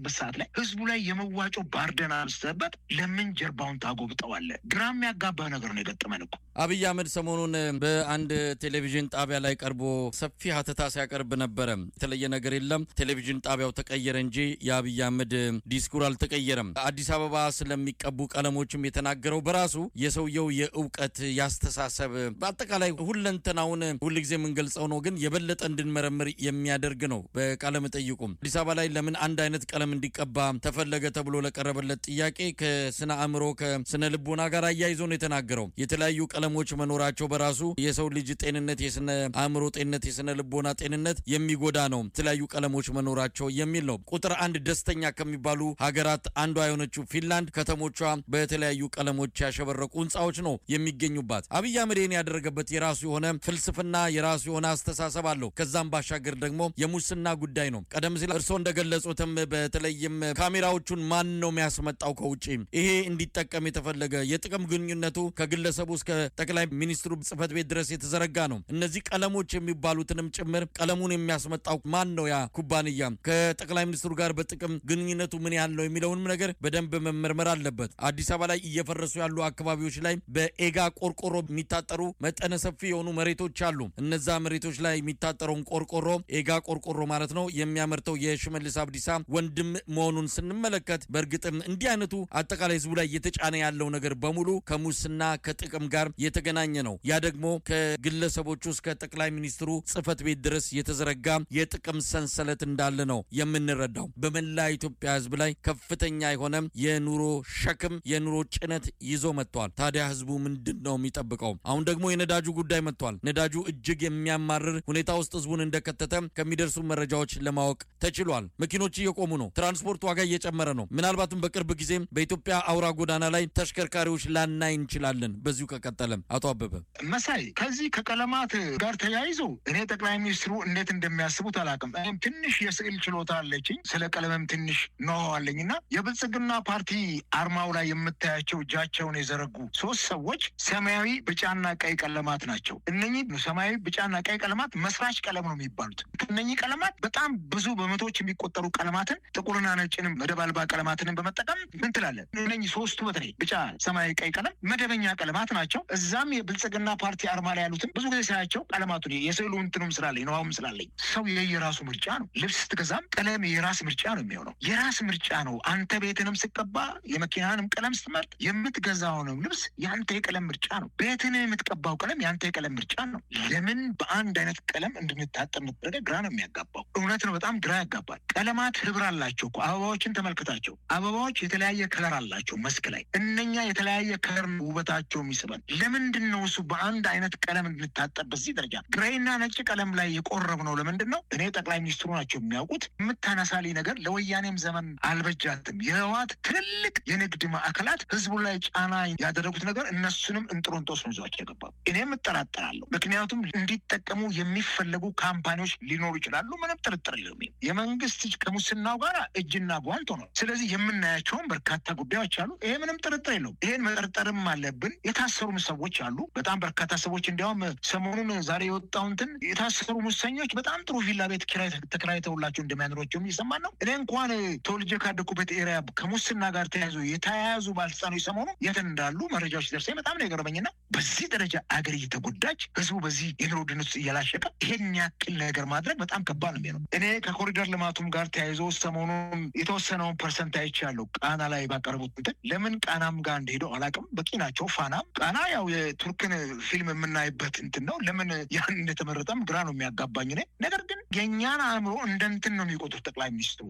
ባለበት ሰዓት ላይ ህዝቡ ላይ የመዋጮ ባርደን አንስተህበት ለምን ጀርባውን ታጎብጠዋለህ? ግራ የሚያጋባ ነገር ነው የገጠመን እኮ። አብይ አህመድ ሰሞኑን በአንድ ቴሌቪዥን ጣቢያ ላይ ቀርቦ ሰፊ ሀተታ ሲያቀርብ ነበረ። የተለየ ነገር የለም፣ ቴሌቪዥን ጣቢያው ተቀየረ እንጂ የአብይ አህመድ ዲስኩር አልተቀየረም። አዲስ አበባ ስለሚቀቡ ቀለሞችም የተናገረው በራሱ የሰውየው የእውቀት ያስተሳሰብ፣ በአጠቃላይ ሁለንተናውን ሁልጊዜ የምንገልጸው ነው፣ ግን የበለጠ እንድንመረምር የሚያደርግ ነው። በቃለ መጠይቁም አዲስ አበባ ላይ ለምን አንድ አይነት ቀለም እንዲቀባ ተፈለገ ተብሎ ለቀረበለት ጥያቄ ከስነ አእምሮ ከስነ ልቦና ጋር አያይዞ ነው የተናገረው። የተለያዩ ቀለሞች መኖራቸው በራሱ የሰው ልጅ ጤንነት፣ የስነ አእምሮ ጤንነት፣ የስነ ልቦና ጤንነት የሚጎዳ ነው የተለያዩ ቀለሞች መኖራቸው የሚል ነው። ቁጥር አንድ ደስተኛ ከሚባሉ ሀገራት አንዷ የሆነችው ፊንላንድ ከተሞቿ በተለያዩ ቀለሞች ያሸበረቁ ህንፃዎች ነው የሚገኙባት። አብይ አህመድ ይህን ያደረገበት የራሱ የሆነ ፍልስፍና የራሱ የሆነ አስተሳሰብ አለው። ከዛም ባሻገር ደግሞ የሙስና ጉዳይ ነው። ቀደም ሲል እርስዎ እንደገለጹትም በተለይም ካሜራዎቹን ማን ነው የሚያስመጣው ከውጭ ይሄ እንዲጠቀም የተፈለገ የጥቅም ግንኙነቱ ከግለሰቡ እስከ ጠቅላይ ሚኒስትሩ ጽህፈት ቤት ድረስ የተዘረጋ ነው። እነዚህ ቀለሞች የሚባሉትንም ጭምር ቀለሙን የሚያስመጣው ማን ነው? ያ ኩባንያ ከጠቅላይ ሚኒስትሩ ጋር በጥቅም ግንኙነቱ ምን ያህል ነው የሚለውንም ነገር በደንብ መመርመር አለበት። አዲስ አበባ ላይ እየፈረሱ ያሉ አካባቢዎች ላይ በኤጋ ቆርቆሮ የሚታጠሩ መጠነ ሰፊ የሆኑ መሬቶች አሉ። እነዛ መሬቶች ላይ የሚታጠረውን ቆርቆሮ ኤጋ ቆርቆሮ ማለት ነው የሚያመርተው የሽመልስ አብዲሳ ወንድም መሆኑን ስንመለከት በእርግጥም እንዲህ አይነቱ አጠቃላይ ህዝቡ ላይ እየተጫነ ያለው ነገር በሙሉ ከሙስና ከጥቅም ጋር የተገናኘ ነው። ያ ደግሞ ከግለሰቦቹ እስከ ጠቅላይ ሚኒስትሩ ጽህፈት ቤት ድረስ የተዘረጋ የጥቅም ሰንሰለት እንዳለ ነው የምንረዳው። በመላ ኢትዮጵያ ህዝብ ላይ ከፍተኛ የሆነ የኑሮ ሸክም የኑሮ ጭነት ይዞ መጥቷል። ታዲያ ህዝቡ ምንድን ነው የሚጠብቀው? አሁን ደግሞ የነዳጁ ጉዳይ መጥቷል። ነዳጁ እጅግ የሚያማርር ሁኔታ ውስጥ ህዝቡን እንደከተተ ከሚደርሱ መረጃዎች ለማወቅ ተችሏል። መኪኖች እየቆሙ ነው። ትራንስፖርት ዋጋ እየጨመረ ነው። ምናልባትም በቅርብ ጊዜም በኢትዮጵያ አውራ ጎዳና ላይ ተሽከርካሪዎች ላናይ እንችላለን። በዚሁ ከቀጠለም አቶ አበበ መሳይ ከዚህ ከቀለማት ጋር ተያይዞ እኔ ጠቅላይ ሚኒስትሩ እንዴት እንደሚያስቡት አላውቅም። እኔም ትንሽ የስዕል ችሎታ አለችኝ፣ ስለ ቀለምም ትንሽ ነው አለኝ እና የብልጽግና ፓርቲ አርማው ላይ የምታያቸው እጃቸውን የዘረጉ ሶስት ሰዎች ሰማያዊ፣ ቢጫና ቀይ ቀለማት ናቸው። እነኚህ ሰማያዊ፣ ቢጫና ቀይ ቀለማት መስራች ቀለም ነው የሚባሉት። ከእነኚህ ቀለማት በጣም ብዙ በመቶዎች የሚቆጠሩ ቀለማትን ጥቁርና ነጭንም መደብ አልባ ቀለማትንም በመጠቀም ምን ትላለን? እነኚህ ሶስቱ በተለይ ቢጫ፣ ሰማያዊ፣ ቀይ ቀለም መደበኛ ቀለማት ናቸው። እዛም የብልጽግና ፓርቲ አርማ ላይ ያሉትን ብዙ ጊዜ ሳያቸው ቀለማቱ የስዕሉ እንትኑም ስላለኝ ነዋውም ስላለኝ ሰው የየራሱ ምርጫ ነው። ልብስ ስትገዛም ቀለም የራስ ምርጫ ነው የሚሆነው። የራስ ምርጫ ነው። አንተ ቤትንም ስቀባ የመኪናንም ቀለም ስትመርጥ የምትገዛውንም ልብስ የአንተ የቀለም ምርጫ ነው። ቤትን የምትቀባው ቀለም የአንተ የቀለም ምርጫ ነው። ለምን በአንድ አይነት ቀለም እንድንታጠር ምትደረገ ግራ ነው የሚያጋባው። እውነት ነው፣ በጣም ግራ ያጋባል። ቀለማት ህብር አላቸው እኮ አበባዎችን ተመልክታቸው። አበባዎች የተለያየ ከለር አላቸው መስክ ላይ። እነኛ የተለያየ ከለር ነው ውበታቸው የሚስበን። ለምንድን ነው እሱ በአንድ አይነት ቀለም እንድንታጠር በዚህ ደረጃ ግሬና ነጭ ቀለም ላይ የቆረብ ነው? ለምንድን ነው? እኔ ጠቅላይ ሚኒስትሩ ናቸው የሚያውቁት። የምታነሳልኝ ነገር ለወያኔም ዘመን አልበጃትም። የህወሓት ትልልቅ የንግድ ማዕከላት ህዝቡ ላይ ጫና ያደረጉት ነገር እነሱንም እንጥሮንጦስ ነው ይዟቸው የገባው። እኔም እጠራጠራለሁ። ምክንያቱም እንዲጠቀሙ የሚፈለጉ ካምፓኒዎች ሊኖሩ ይችላሉ። ምንም ጥርጥር የለውም። የመንግስት እጅ ከሙስናው ጋር እጅና ጓንት ሆኗል። ስለዚህ የምናያቸውን በርካታ ጉዳዮች አሉ። ይሄ ምንም ጥርጥር የለውም። ይሄን መጠርጠርም አለብን። የታሰሩም ሰዎች አሉ። በጣም በርካታ ሰዎች እንዲያውም ሰሞኑን ዛሬ የወጣው እንትን የታሰሩ ሙሰኞች በጣም ጥሩ ቪላ ቤት ኪራይ ተከራይተውላቸው እንደሚያኖሯቸውም እየሰማን ነው። እኔ እንኳን ተወልጄ ካደኩበት ኤሪያ ከሙስና ጋር ተያይዞ የተያያዙ ባለስልጣኖች ሰሞኑ የት እንዳሉ መረጃዎች ደርሰኝ በጣም ነው የገረመኝና በዚህ ደረጃ አገር እየተጎዳች ህዝቡ በዚህ የኑሮ ውድነት ውስጥ እያላሸቀ ይሄን ያክል ነገር ማድረግ በጣም ከባድ ነው የሚሆነው። እኔ ከኮሪደር ልማቱም ጋር ተያይዞ ሰሞኑን የተወሰነውን ፐርሰንት አይቻለሁ ቃና ላይ ባቀረቡት እንትን ለምን ቃናም ጋር እንደሄደው አላውቅም። በቂ ናቸው። ፋናም ቃና ያው የቱርክን ፊልም የምናይበት እንትን ነው። ለምን ያን እንደተመረጠም ግራ ነው የሚያጋባኝ ነ ነገር ግን የእኛን አእምሮ እንደ እንትን ነው የሚቆጥሩት ጠቅላይ ሚኒስትሩ።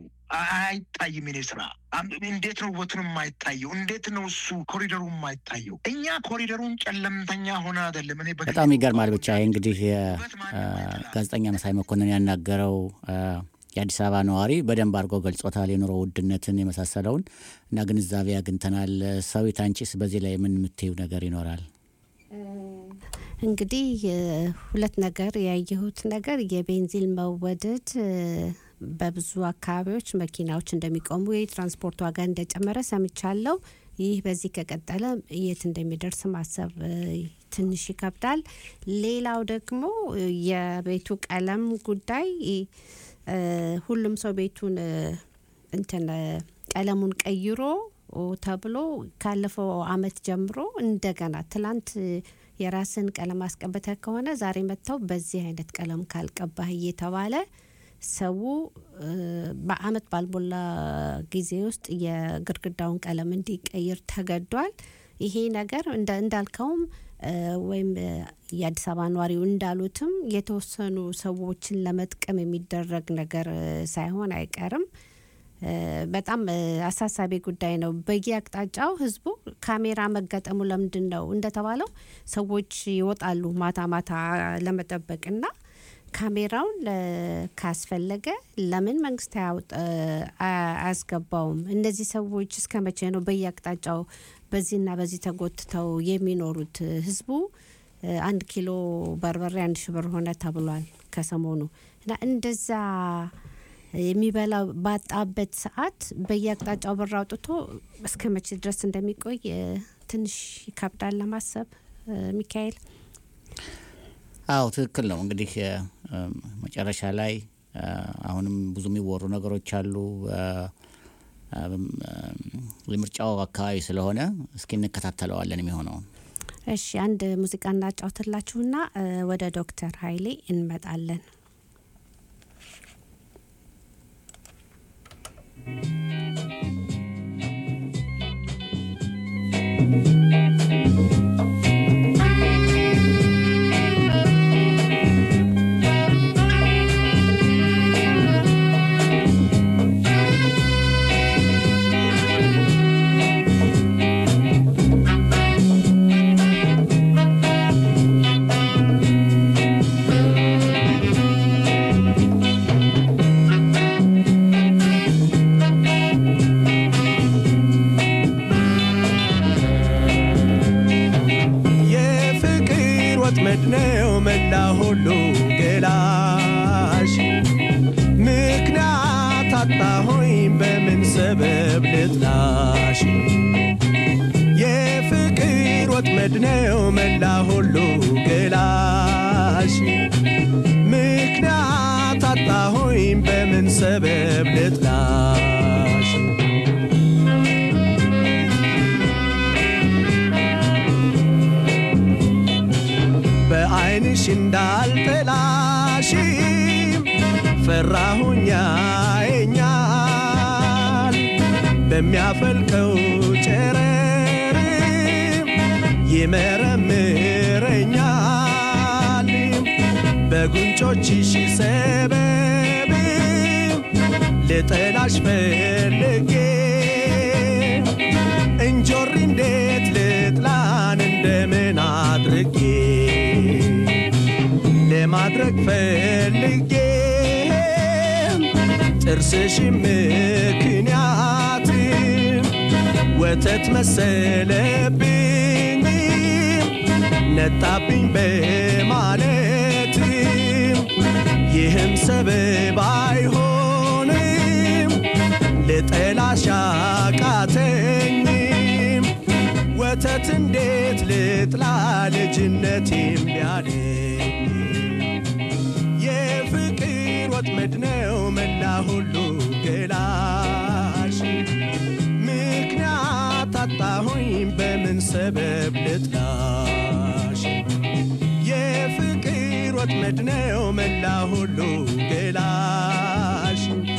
አይታይም የኔ ስራ እንዴት ነው ውበቱን የማይታየው? እንዴት ነው እሱ ኮሪደሩ የማይታየው? እኛ ኮሪደሩን ጨለምተኛ ሆነ አይደለም። እኔ በጣም ይገርማል። ብቻ እንግዲህ ጋዜጠኛ መሳይ መኮንን ያናገረው የአዲስ አበባ ነዋሪ በደንብ አድርጎ ገልጾታል። የኑሮ ውድነትን የመሳሰለውን እና ግንዛቤ አግኝተናል። ሰዊት አንቺስ በዚህ ላይ ምን የምትይው ነገር ይኖራል? እንግዲህ ሁለት ነገር ያየሁት ነገር የቤንዚን መወደድ በብዙ አካባቢዎች መኪናዎች እንደሚቆሙ የትራንስፖርት ዋጋ እንደጨመረ ሰምቻለሁ። ይህ በዚህ ከቀጠለ የት እንደሚደርስ ማሰብ ትንሽ ይከብዳል። ሌላው ደግሞ የቤቱ ቀለም ጉዳይ ሁሉም ሰው ቤቱን እንትን ቀለሙን ቀይሮ ተብሎ ካለፈው አመት ጀምሮ እንደገና ትላንት የራስን ቀለም አስቀብተህ ከሆነ ዛሬ መጥተው በዚህ አይነት ቀለም ካልቀባህ እየተባለ ሰው በአመት ባልሞላ ጊዜ ውስጥ የግድግዳውን ቀለም እንዲቀይር ተገዷል። ይሄ ነገር እንዳልከውም ወይም የአዲስ አበባ ነዋሪው እንዳሉትም የተወሰኑ ሰዎችን ለመጥቀም የሚደረግ ነገር ሳይሆን አይቀርም። በጣም አሳሳቢ ጉዳይ ነው። በየአቅጣጫው ህዝቡ ካሜራ መገጠሙ ለምንድን ነው እንደተባለው ሰዎች ይወጣሉ ማታ ማታ ለመጠበቅና ካሜራውን ካስፈለገ ለምን መንግስት አያስገባውም? እነዚህ ሰዎች እስከ መቼ ነው በየአቅጣጫው በዚህና በዚህ ተጎትተው የሚኖሩት? ህዝቡ አንድ ኪሎ በርበሬ አንድ ሺ ብር ሆነ ተብሏል ከሰሞኑ እና እንደዛ የሚበላ ባጣበት ሰዓት በየአቅጣጫው ብር አውጥቶ እስከ መቼ ድረስ እንደሚቆይ ትንሽ ይከብዳል ለማሰብ ሚካኤል። አዎ ትክክል ነው። እንግዲህ መጨረሻ ላይ አሁንም ብዙ የሚወሩ ነገሮች አሉ። የምርጫው አካባቢ ስለሆነ እስኪ እንከታተለዋለን የሚሆነውን። እሺ አንድ ሙዚቃ እናጫውትላችሁና ወደ ዶክተር ሀይሌ እንመጣለን። የፍቅር ወጥመድ ነው መላ ሁሉ ገላሽ ምክንያት አጣሆኝ በምን ሰበብ ልጥላሽ የፍቅር ወጥመድ ነው መላ ሁሉ ገላሽ ምክንያት አጣሆኝ በምን ሰበብ ልጥላሽ በዓይንሽ እንዳልጠላሽ ፈራሁኛ የኛል በሚያፈልቀው ጨረር ይመረምረኛል በጉንጮችሽ ሰበብ ልጠላሽ ፈልጌ እንጆሪ እንዴት ልጥላን እንደምን አድርጌ ለማድረግ ፈልጌ ጥርስሽ ምክንያት ወተት መሰለብኝ ነጣብኝ በማለት ይህም ሰበብ አይሆንም ልጠላሽ አቃተኝም ወተት እንዴት ልጥላ ልጅነቴም ቢያለኝ የፍቅር ወጥመድ ነው መላ ሁሉ ገላሽ ምክንያት አጣሁኝ በምን ሰበብ ልጥላሽ የፍቅር ወጥመድ ነው መላ ሁሉ ገላሽ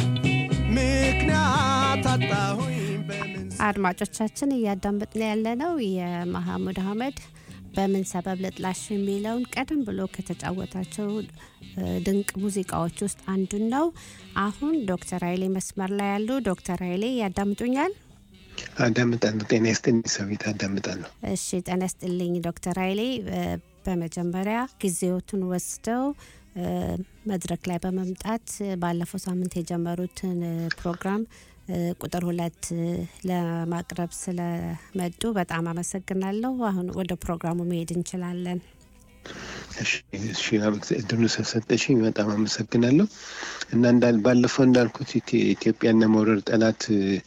ምክንያት አጣሁኝ በምን አድማጮቻችን እያዳመጥን ያለነው የመሐሙድ አህመድ በምን ሰበብ ልጥላሽ የሚለውን ቀደም ብሎ ከተጫወታቸው ድንቅ ሙዚቃዎች ውስጥ አንዱን ነው። አሁን ዶክተር ኃይሌ መስመር ላይ ያሉ ዶክተር ኃይሌ ያዳምጡኛል? አዳምጣለሁ። ጤና ይስጥልኝ ሰዊት፣ አዳምጣለሁ። እሺ ጤና ይስጥልኝ ዶክተር ኃይሌ በመጀመሪያ ጊዜዎትን ወስደው መድረክ ላይ በመምጣት ባለፈው ሳምንት የጀመሩትን ፕሮግራም ቁጥር ሁለት ለማቅረብ ስለመጡ በጣም አመሰግናለሁ። አሁን ወደ ፕሮግራሙ መሄድ እንችላለን። እሺ እድሉ ስለሰጠሽኝ በጣም አመሰግናለሁ። እና እንዳል ባለፈው እንዳልኩት ኢትዮጵያን ለመውረር ጠላት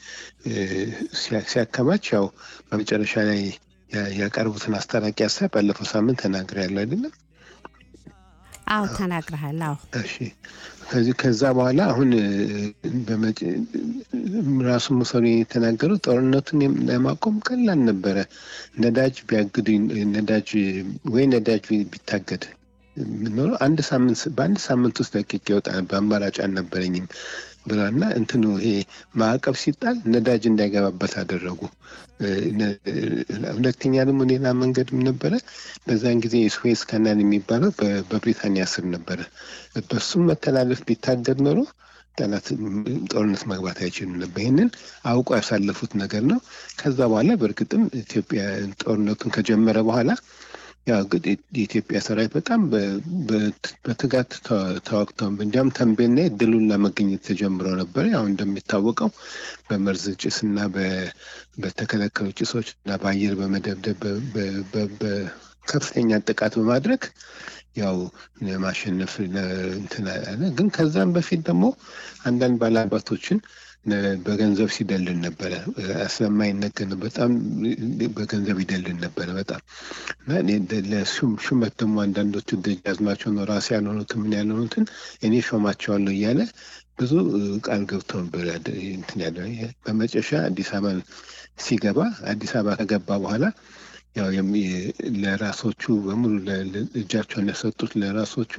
ሲያከማች ያው በመጨረሻ ላይ ያቀርቡትን አስታራቂ ሀሳብ ባለፈው ሳምንት ተናግሬያለሁ አይደለም? አዎ ተናግረሃል። አዎ እሺ ከዚህ ከዛ በኋላ አሁን እ፣ በመጭ- ራሱ ሙሶሊኒ የተናገሩት ጦርነቱን የም- ለማቆም ቀላል ነበረ፣ ነዳጅ ቢያግዱ ነዳጅ ወይ ነዳጅ ቢ- ቢታገድ ምኖረ አንድ ሳምንት በአንድ ሳምንት ውስጥ ለቅቄ ይወጣ ነበር፣ አማራጭ አልነበረኝም ብሏል። እና እንትኑ ይሄ ማዕቀብ ሲጣል ነዳጅ እንዳይገባበት አደረጉ። እ፣ ነ- ሁለተኛ ደግሞ ሌላ መንገድም ነበረ። በዛን ጊዜ የስዌዝ ካናል የሚባለው በ- በብሪታንያ ስር ነበረ። በሱም መተላለፍ ቢታገድ ኖሮ ጠላት ጦርነት መግባት አይችልም ነበር። ይህንን አውቆ ያሳለፉት ነገር ነው። ከዛ በኋላ በእርግጥም ኢትዮጵያ ጦርነቱን ከጀመረ በኋላ ያው እንግዲህ የኢትዮጵያ ሰራዊት በጣም በ- በ- በትጋት ተ- ተዋግተው እንዲያውም ተንቤን ላይ ድሉን ለመገኘት ተጀምሮ ነበር። ያው እንደሚታወቀው በመርዝ ጭስ እና በ- በተከለከሉ ጭሶች እና በአየር በመደብደብ በ- በ- በ- በከፍተኛ ጥቃት በማድረግ ያው ለማሸነፍ ለ- እንትን አለ። ግን ከዛም በፊት ደግሞ አንዳንድ ባላባቶችን ነ- በገንዘብ ሲደልን ነበረ። ስለማይነገር ነው። በጣም በገንዘብ ይደልን ነበረ በጣም እና እኔ ደ- ለሹም ሹመት ደግሞ አንዳንዶቹ ደጃዝማቸው ነው ራሴ ያልሆኑትን ምን ያልሆኑትን እኔ ሾማቸዋለሁ እያለ ብዙ እ, ቃል ገብቶ ነበር ያደ- እንትን ያለ በመጨረሻ አዲስ አበባ ሲገባ አዲስ አበባ ከገባ በኋላ ያው የሚ- ለራሶቹ በሙሉ ለ- ለ- እጃቸውን የሰጡት ለራሶቹ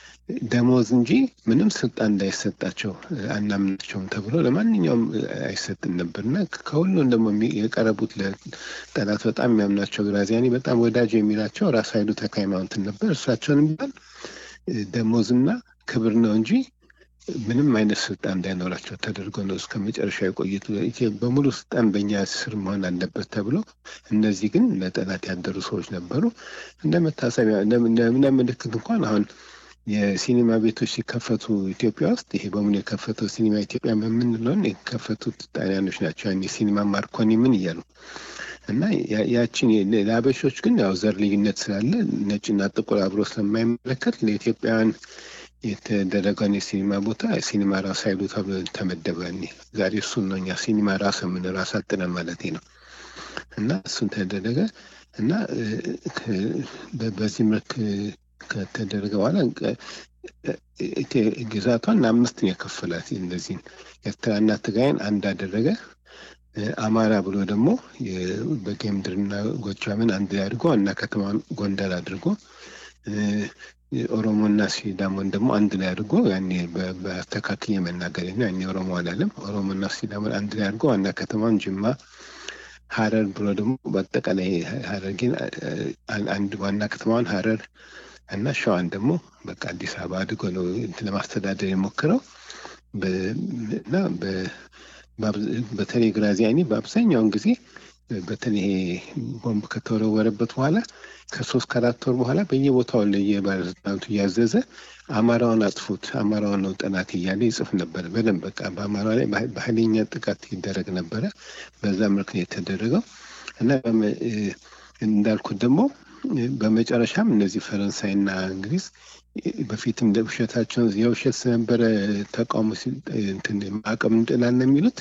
ደሞዝ እንጂ ምንም ስልጣን እንዳይሰጣቸው እ, አናምናቸውም ተብሎ ለማንኛውም እ, አይሰጥም ነበር እና ከሁሉም ደግሞ የሚ- የቀረቡት ለጠላት በጣም የሚያምናቸው ግራዚያኒ በጣም ወዳጅ የሚላቸው ራስ ኃይሉ ተክለ ሃይማኖትን ነበር። እርሳቸውን ቢሆን እ, ደሞዝና ክብር ነው እንጂ ምንም አይነት ስልጣን እንዳይኖራቸው ተደርጎ ነው እስከ መጨረሻ የቆዩት። ኢትዮ- በሙሉ ስልጣን በእኛ ስር መሆን አለበት ተብሎ እነዚህ ግን ለጠላት ያደሩ ሰዎች ነበሩ። እንደ መታሰቢያ እንደ- እንደ- እንደ ምልክት እንኳን አሁን የሲኒማ ቤቶች ሲከፈቱ ኢትዮጵያ ውስጥ ይሄ በሙሉ የከፈተው ሲኒማ ኢትዮጵያ የምንለውን የከፈቱት ጣሊያኖች ናቸው። ያን የሲኒማ ማርኮኒ ምን እያሉ እና ያ- ያችን የ- ለአበሾች ግን ያው ዘር ልዩነት ስላለ ነጭና ጥቁር አብሮ ስለማይመለከት ለኢትዮጵያውያን የተደረገውን የሲኒማ ቦታ ሲኒማ ራስ ኃይሉ ተብሎ ተመደበ። እኔ ዛሬ እሱን ነው እኛ ሲኒማ ራስ የምን ራስ አጥነን ማለት ነው። እና እሱን ተደረገ እና እ፣ ከ- በ- በዚህ መልክ ከተደረገ በኋላ እ፣ ኢትዮ- ግዛቷን አምስት ነው የከፈላት። እነዚህን ኤርትራና ትግራይን አንድ አደረገ። እ፣ አማራ ብሎ ደግሞ የ- በጌምድርና ጎጃምን አንድ ላይ አድርጎ እና ከተማን ጎንደር አድርጎ እ፣ ኦሮሞና ሲዳሞን ደግሞ አንድ ላይ አድርጎ ያኔ በ- በአስተካክዬ መናገር ነው። ያኔ ኦሮሞ አላለም። ኦሮሞና ሲዳሞን አንድ ላይ አድርጎ ዋና ከተማን ጅማ፣ ሀረር ብሎ ደግሞ በአጠቃላይ ሀረርጌን አ- አንድ ዋና ከተማዋን ሀረር እና ሸዋን ደግሞ በቃ አዲስ አበባ አድርጎ ነው እንትን ለማስተዳደር የሞክረው በ- እና በ- በአብዝ- በተለይ ግራዚያኒ በአብዛኛውን ጊዜ በተለይ ይሄ ቦምብ ከተወረወረበት በኋላ ከሶስት ከአራት ወር በኋላ በየቦታው ለየባለስልጣናቱ እያዘዘ አማራውን አጥፉት፣ አማራውን ነው ጠላት እያለ ይጽፍ ነበር። በደንብ በቃ በአማራ ላይ በኃ- በኃይለኛ ጥቃት ይደረግ ነበረ። በዛ መልክ ነው የተደረገው እና በመ- እ፣ እንዳልኩት ደግሞ እ፣ በመጨረሻም እነዚህ ፈረንሳይና እንግሊዝ እ፣ በፊትም ውሸታቸውን የውሸት ስለነበረ ተቃውሞ ሲል- እንትን ማዕቀብ እንጥላለን የሚሉት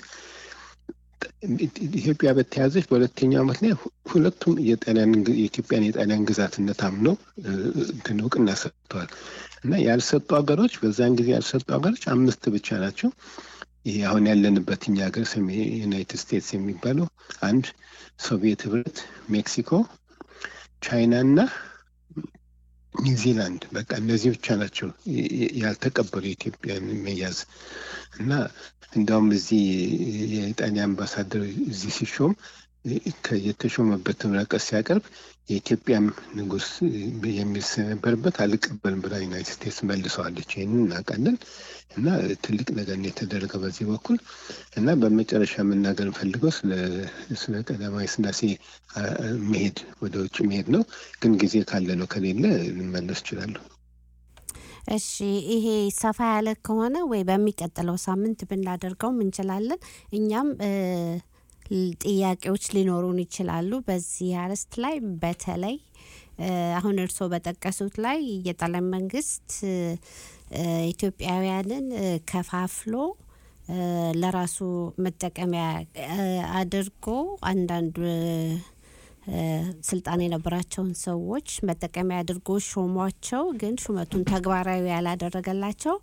ኢትዮጵያ በተያዘች በሁለተኛው ዓመት ላይ ሁ- ሁለቱም የጣሊያን ግ- የኢትዮጵያን የጣሊያን ግዛትነት አምነው እ፣ እንትን እውቅና ሰጥተዋል እና ያልሰጡ ሀገሮች በዛን ጊዜ ያልሰጡ ሀገሮች አምስት ብቻ ናቸው። ይሄ አሁን ያለንበት እኛ ሀገር ሰሜ ዩናይትድ ስቴትስ የሚባለው አንድ፣ ሶቪየት ህብረት፣ ሜክሲኮ፣ ቻይና እና ኒውዚላንድ በቃ እነዚህ ብቻ ናቸው የ- የ- ያልተቀበሉ የኢትዮጵያን መያዝ እና እንዲያውም እዚህ የጣሊያን አምባሳደር እዚህ ሲሾም ከ- የተሾመበትን ወረቀት ሲያቀርብ የኢትዮጵያም ንጉሥ የሚል ስለነበረበት አልቀበልም ብላ ዩናይትድ ስቴትስ መልሰዋለች። ይህንን እናውቃለን እና ትልቅ ነገር ነው የተደረገው በዚህ በኩል እና በመጨረሻ የምናገር ፈልገው ስለ ስለ ቀዳማዊ ሥላሴ አ- አ- መሄድ ወደ ውጭ መሄድ ነው። ግን ጊዜ ካለ ነው፣ ከሌለ ልመለስ እችላለሁ። እሺ ይሄ ሰፋ ያለ ከሆነ ወይ በሚቀጥለው ሳምንት ብናደርገውም እንችላለን። እኛም እ፣ ል- ጥያቄዎች ሊኖሩን ይችላሉ በዚህ አርዕስት ላይ በተለይ እ፣ አሁን እርስዎ በጠቀሱት ላይ የጣሊያን መንግስት እ፣ እ፣ ኢትዮጵያውያንን እ፣ ከፋፍሎ እ፣ ለራሱ መጠቀሚያ እ፣ አድርጎ አንዳንድ እ፣ እ፣ ስልጣን የነበራቸውን ሰዎች መጠቀሚያ አድርጎ ሾሟቸው፣ ግን ሹመቱን ተግባራዊ ያላደረገላቸው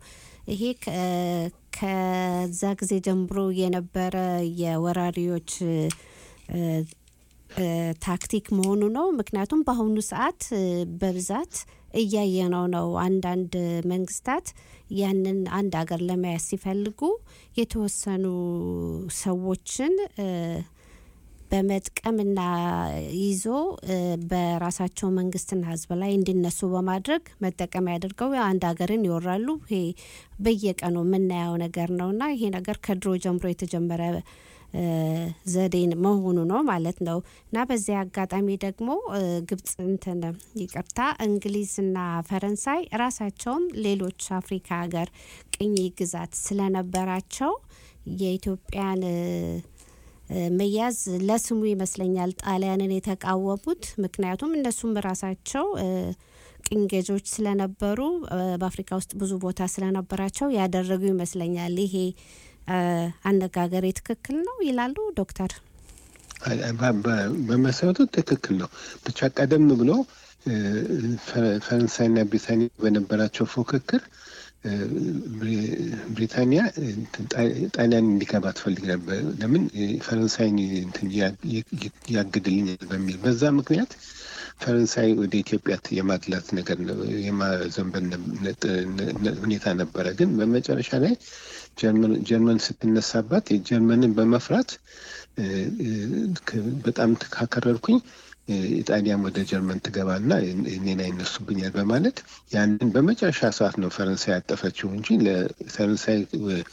ይሄ ከ- ከዛ ጊዜ ጀምሮ የነበረ የወራሪዎች እ፣ እ፣ ታክቲክ መሆኑ ነው። ምክንያቱም በአሁኑ ሰዓት እ፣ በብዛት እያየነው ነው። አንዳንድ መንግስታት ያንን አንድ ሀገር ለመያዝ ሲፈልጉ የተወሰኑ ሰዎችን እ፣ በመጥቀምና ይዞ እ፣ በራሳቸው መንግስትና ህዝብ ላይ እንዲነሱ በማድረግ መጠቀሚያ አድርገው አንድ ሀገርን ይወራሉ። ይሄ በየቀኑ የምናየው ነገር ነውና ይሄ ነገር ከድሮ ጀምሮ የተጀመረ እ፣ ዘዴን መሆኑ ነው ማለት ነው እና በዚህ አጋጣሚ ደግሞ እ፣ ግብጽ እንትን ይቅርታ እንግሊዝና ፈረንሳይ ራሳቸውም ሌሎች አፍሪካ ሀገር ቅኝ ግዛት ስለነበራቸው የኢትዮጵያን እ፣ እ፣ መያዝ ለስሙ ይመስለኛል ጣሊያንን የተቃወሙት። ምክንያቱም እነሱም ራሳቸው እ፣ ቅኝ ገዢዎች ስለነበሩ እ፣ በአፍሪካ ውስጥ ብዙ ቦታ ስለነበራቸው ያደረጉ ይመስለኛል። ይሄ እ፣ አነጋገሬ ትክክል ነው ይላሉ ዶክተር? በ- በ- በመሰረቱ ትክክል ነው። ብቻ ቀደም ብሎ እ፣ ፈ- ፈረንሳይና ብሪታንያ በነበራቸው ፉክክር እ፣ ብሪ- ብሪታንያ እንትን ጣ- ጣሊያን እንዲገባ ትፈልግ ነበር። ለምን እ፣ ፈረንሳይን እንትን ያ- ይ- ያግድልኛል በሚል በዛ ምክንያት ፈረንሳይ ወደ ኢትዮጵያ የማድላት ነገር ነው- የማዘንበል ነ- ነ- ነ- ሁኔታ ነበረ። ግን በመጨረሻ ላይ ጀርመን ጀርመን ስትነሳባት የጀርመንን በመፍራት እ፣ እ፣ ክ- በጣም ካከረርኩኝ እ፣ ኢጣሊያም ወደ ጀርመን ትገባና እኔን አይነሱብኛል በማለት ያንን በመጨረሻ ሰዓት ነው ፈረንሳይ ያጠፈችው እንጂ ለፈረንሳይ እ፣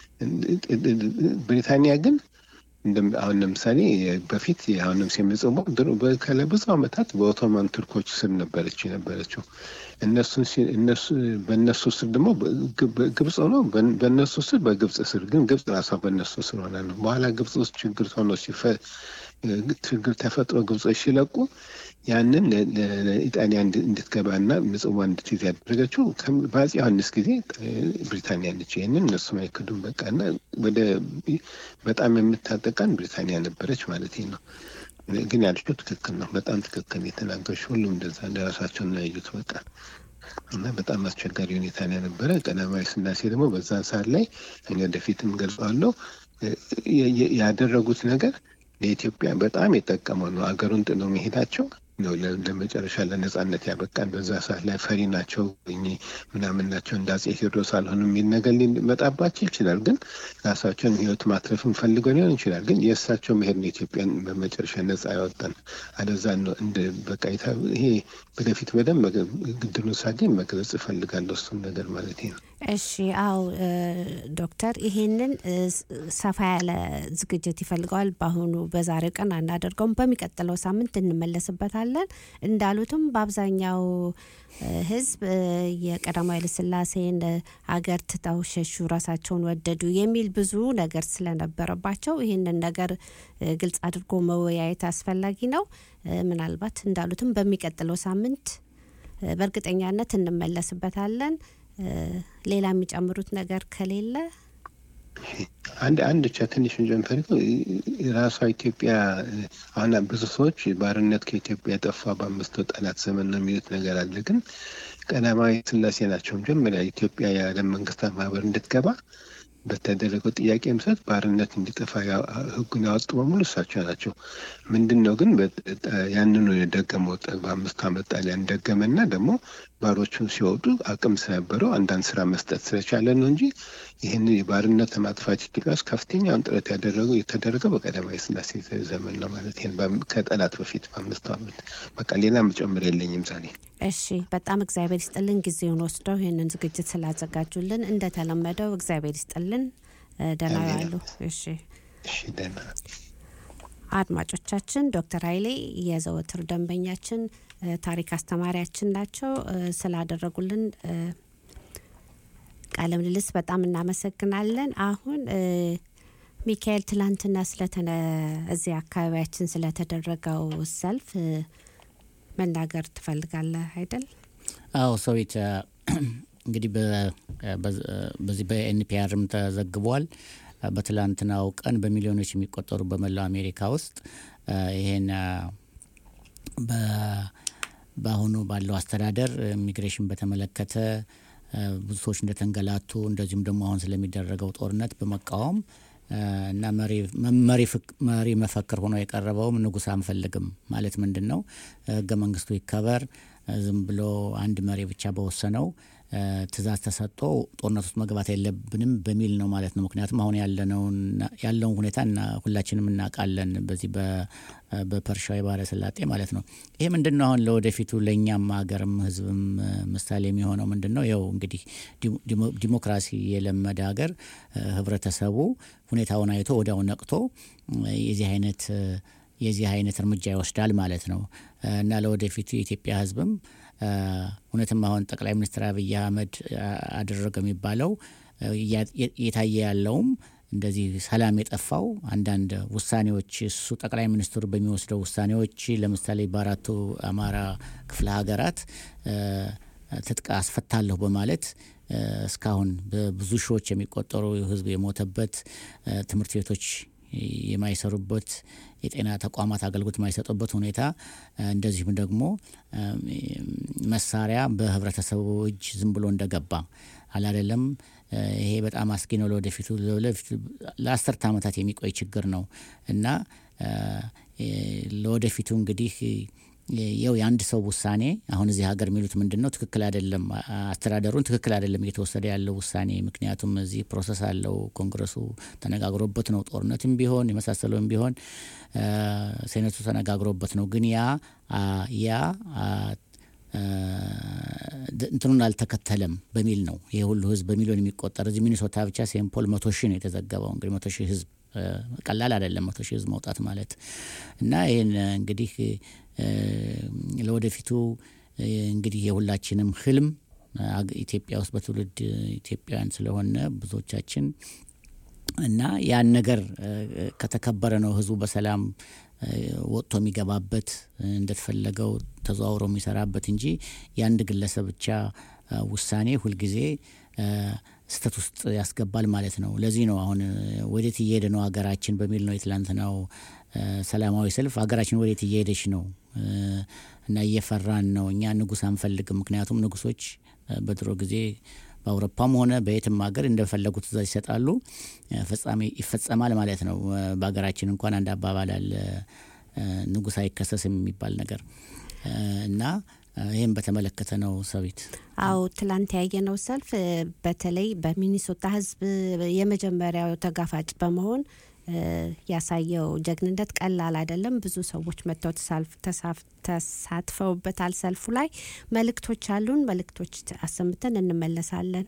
ብሪታንያ ግን እንደም- አሁን ለምሳሌ በፊት አሁን ለምሳሌ ምጽዋ ድሮ በ- ለብዙ ዓመታት በኦቶማን ቱርኮች ስር ነበረች የነበረችው እነሱን ሲ- እነሱ በእነሱ ስር ደግሞ በ- ግብ- ግብጽ ሆኖ በ- በእነሱ ስር በግብጽ ስር ግን ግብጽ ራሷ በእነሱ ስር ሆነ ነው። በኋላ ግብጽ ውስጥ ችግር ሆኖ ሲፈ ችግር ተፈጥሮ ግብጾች ሲለቁ ያንን ለ- ለ- ለኢጣሊያ እንድ- እንድትገባና ምጽዋ እንድትይዝ ያደረገችው ከም- በአፄ ዮሐንስ ጊዜ እ፣ ብሪታንያ ነች። ይህንን እነሱም አይክዱም። በቃ እና ወደ በጣም የምታጠቃን ብሪታንያ ነበረች ማለት ነው። ግን ያልሽው ትክክል ነው። በጣም ትክክል የተናገርሽ። ሁሉም እንደዛ እንደራሳቸው ነው ያዩት። በቃ እና በጣም አስቸጋሪ ሁኔታ ነው የነበረ። ቀዳማዊ ስላሴ ደግሞ በዛን ሰዓት ላይ እኔ ወደፊትም ገልጸዋለሁ እ፣ የ- የ- ያደረጉት ነገር ለኢትዮጵያ በጣም የጠቀመው ነው። አገሩን ጥለው መሄዳቸው ነው ለ- ለመጨረሻ ለነጻነት ያበቃን። በዛ ሰዓት ላይ ፈሪ ናቸው እኚህ ምናምን ናቸው እንደ አፄ ቴዎድሮስ አልሆኑም የሚል ነገር ሊመጣባቸው ይችላል። ግን ራሳቸውን ሕይወት ማትረፍን ፈልገው ሊሆን ይችላል። ግን የእሳቸው መሄድ ነው ኢትዮጵያን በመጨረሻ ነጻ ያወጣን። አለዛ ነው እንደ በቃ የታ- ይሄ ወደፊት በደንብ መገ- ግድሉን ሳገኝ መግለጽ እፈልጋለሁ እሱን ነገር ማለት ነው። እሺ አው ዶክተር ይሄንን እ፣ ስ- ሰፋ ያለ ዝግጅት ይፈልገዋል። በአሁኑ በዛሬው ቀን አናደርገውም። በሚቀጥለው ሳምንት እንመለስበታለን። እንዳሉትም በአብዛኛው እ፣ ሕዝብ እ፣ የቀዳማዊ ኃይለ ሥላሴን እ፣ አገር ትተው ሸሹ፣ ራሳቸውን ወደዱ የሚል ብዙ ነገር ስለነበረባቸው ይህንን ነገር እ፣ ግልጽ አድርጎ መወያየት አስፈላጊ ነው። እ፣ ምናልባት እንዳሉትም በሚቀጥለው ሳምንት እ፣ በእርግጠኛነት እንመለስበታለን። እ፣ ሌላ የሚጨምሩት ነገር ከሌለ አንድ አንድ ብቻ ትንሽ ጀንፈሪው ራሷ ኢትዮጵያ አሁን ብዙ ሰዎች ባርነት ከኢትዮጵያ የጠፋ በአምስቱ ጠላት ዘመን ነው የሚሉት ነገር አለ። ግን ቀዳማዊ ሥላሴ ናቸው መጀመሪያ ኢትዮጵያ የዓለም መንግስታት ማህበር እንድትገባ በተደረገው ጥያቄ መሰረት ባርነት እንዲጠፋ ያ- ህጉን ያወጡ በሙሉ እሳቸው ናቸው። ምንድን ነው ግን በ- ያንኑ የደገመው ጠ- በአምስቱ ዓመት ጣሊያን ደገመና ደግሞ ባሮቹን ሲወጡ አቅም ስለነበረው አንዳንድ ስራ መስጠት ስለቻለ ነው እንጂ ይህንን የባርነት ለማጥፋት ኢትዮጵያ ውስጥ ከፍተኛውን ጥረት ያደረገው የተደረገው በቀዳማዊ ሥላሴ ዘመን ነው ማለት ይሄን በአም- ከጠላት በፊት በአምስቱ ዓመት በቃ ሌላ መጨመር የለኝም ዛሬ። እሺ በጣም እግዚአብሔር ይስጥልን ጊዜውን ወስደው ይህንን ዝግጅት ስላዘጋጁልን እንደተለመደው እግዚአብሔር ይስጥልን እ፣ ደህና አሜን። ያሉ እሺ እሺ ደህና አድማጮቻችን ዶክተር ኃይሌ የዘወትር ደንበኛችን እ፣ ታሪክ አስተማሪያችን ናቸው እ፣ ስላደረጉልን እ፣ ቃለ ምልልስ በጣም እናመሰግናለን አሁን እ፣ ሚካኤል ትላንትና ስለተነ እዚህ አካባቢያችን ስለተደረገው ሰልፍ እ፣ መናገር ትፈልጋለህ አይደል አዎ ሰዊት እንግዲህ በ- በ- በዚህ በኤንፒአርም ተዘግቧል። በትላንትናው ቀን በሚሊዮኖች የሚቆጠሩ በመላው አሜሪካ ውስጥ አ፣ ይሄን አ፣ በ- በአሁኑ ባለው አስተዳደር ኢሚግሬሽን በተመለከተ ብዙ ሰዎች እንደተንገላቱ እንደዚሁም ደግሞ አሁን ስለሚደረገው ጦርነት በመቃወም እና መሪ መፈክር ሆኖ የቀረበውም ንጉሥ አንፈልግም ማለት ምንድን ነው? ህገ መንግስቱ ይከበር፣ ዝም ብሎ አንድ መሪ ብቻ በወሰነው ትእዛዝ ተሰጥቶ ጦርነት ውስጥ መግባት የለብንም በሚል ነው ማለት ነው። ምክንያቱም አሁን ያለውን ሁኔታ ሁላችንም እናውቃለን፣ በዚህ በፐርሻዊ ባህረ ሰላጤ ማለት ነው። ይሄ ምንድን ነው አሁን ለወደፊቱ ለእኛም ሀገርም ህዝብም ምሳሌ የሚሆነው ምንድን ነው? ያው እንግዲህ ዲሞክራሲ የለመደ ሀገር ህብረተሰቡ ሁኔታውን አይቶ ወዲያው ነቅቶ የዚህ አይነት የዚህ አይነት እርምጃ ይወስዳል ማለት ነው እና ለወደፊቱ የኢትዮጵያ ህዝብም እውነትም አሁን ጠቅላይ ሚኒስትር አብይ አህመድ አደረገ የሚባለው እየታየ ያለውም እንደዚህ ሰላም የጠፋው አንዳንድ ውሳኔዎች እሱ ጠቅላይ ሚኒስትሩ በሚወስደው ውሳኔዎች ለምሳሌ በአራቱ አማራ ክፍለ ሀገራት ትጥቅ አስፈታለሁ በማለት እስካሁን በብዙ ሺዎች የሚቆጠሩ ህዝብ የሞተበት ትምህርት ቤቶች የማይሰሩበት የጤና ተቋማት አገልግሎት የማይሰጡበት ሁኔታ እንደዚሁም ደግሞ መሳሪያ በህብረተሰቡ እጅ ዝም ብሎ እንደገባ አላደለም። ይሄ በጣም አስጊ ነው። ለወደፊቱ ለአስርተ ዓመታት የሚቆይ ችግር ነው እና ለወደፊቱ እንግዲህ የው የአንድ ሰው ውሳኔ አሁን እዚህ ሀገር የሚሉት ምንድን ነው? ትክክል አይደለም፣ አስተዳደሩን ትክክል አይደለም እየተወሰደ ያለው ውሳኔ። ምክንያቱም እዚህ ፕሮሰስ አለው፣ ኮንግረሱ ተነጋግሮበት ነው። ጦርነትም ቢሆን የመሳሰለውም ቢሆን ሴኔቱ ተነጋግሮበት ነው። ግን ያ ያ እንትኑን አልተከተለም በሚል ነው ይሄ ሁሉ ህዝብ በሚሊዮን የሚቆጠር እዚህ ሚኒሶታ ብቻ ሴምፖል መቶ ሺህ ነው የተዘገበው። እንግዲህ መቶ ሺህ ህዝብ ቀላል አይደለም፣ መቶ ሺህ ህዝብ መውጣት ማለት እና ይህን እንግዲህ ለወደፊቱ እንግዲህ የሁላችንም ህልም ኢትዮጵያ ውስጥ በትውልድ ኢትዮጵያውያን ስለሆነ ብዙዎቻችን እና ያን ነገር ከተከበረ ነው ህዝቡ በሰላም ወጥቶ የሚገባበት እንደተፈለገው ተዘዋውሮ የሚሰራበት እንጂ የአንድ ግለሰብ ብቻ ውሳኔ ሁልጊዜ ስህተት ውስጥ ያስገባል ማለት ነው። ለዚህ ነው አሁን ወዴት እየሄደ ነው ሀገራችን በሚል ነው የትላንትናው ሰላማዊ ሰልፍ ሀገራችን ወዴት እየሄደች ነው እና እየፈራን ነው። እኛ ንጉስ አንፈልግም። ምክንያቱም ንጉሶች በድሮ ጊዜ በአውሮፓም ሆነ በየትም ሀገር እንደፈለጉ ትእዛዝ ይሰጣሉ፣ ፍጻሜ ይፈጸማል ማለት ነው። በሀገራችን እንኳን አንድ አባባል አለ፣ ንጉስ አይከሰስም የሚባል ነገር እና ይህም በተመለከተ ነው ሰዊት። አው ትላንት ያየነው ሰልፍ በተለይ በሚኒሶታ ህዝብ የመጀመሪያው ተጋፋጭ በመሆን ያሳየው ጀግንነት ቀላል አይደለም። ብዙ ሰዎች መጥተው ተሳትፈውበታል። ሰልፉ ላይ መልእክቶች አሉን። መልእክቶች አሰምተን እንመለሳለን።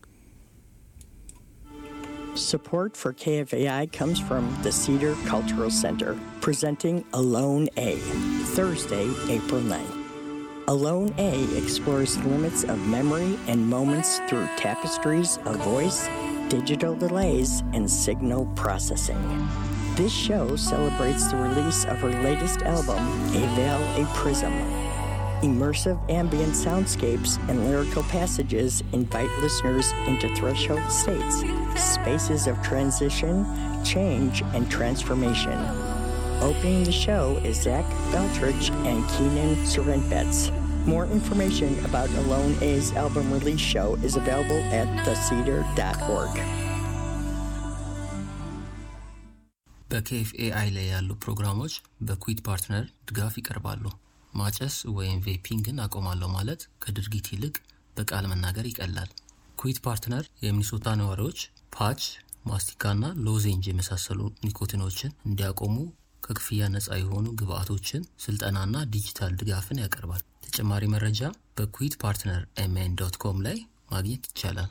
Support for KFAI comes from the Cedar Cultural Center, presenting Alone A, Thursday, April 9th. Alone A explores the limits of memory and moments through tapestries of voice, digital delays, and signal processing. This show celebrates the release of her latest album, A Veil, a Prism. Immersive ambient soundscapes and lyrical passages invite listeners into threshold states, spaces of transition, change, and transformation. Opening the show is Zach Beltrich and Keenan Serenbets. More information about Alone A's album release show is available at thecedar.org. በኬኤፍኤአይ ላይ ያሉ ፕሮግራሞች በኩዊት ፓርትነር ድጋፍ ይቀርባሉ። ማጨስ ወይም ቬፒንግን አቆማለሁ ማለት ከድርጊት ይልቅ በቃል መናገር ይቀላል። ኩዊት ፓርትነር የሚኒሶታ ነዋሪዎች ፓች፣ ማስቲካና ሎዜንጅ የመሳሰሉ ኒኮቲኖችን እንዲያቆሙ ከክፍያ ነፃ የሆኑ ግብአቶችን፣ ስልጠናና ዲጂታል ድጋፍን ያቀርባል። ተጨማሪ መረጃ በኩዊት ፓርትነር ኤምኤን ዶት ኮም ላይ ማግኘት ይቻላል።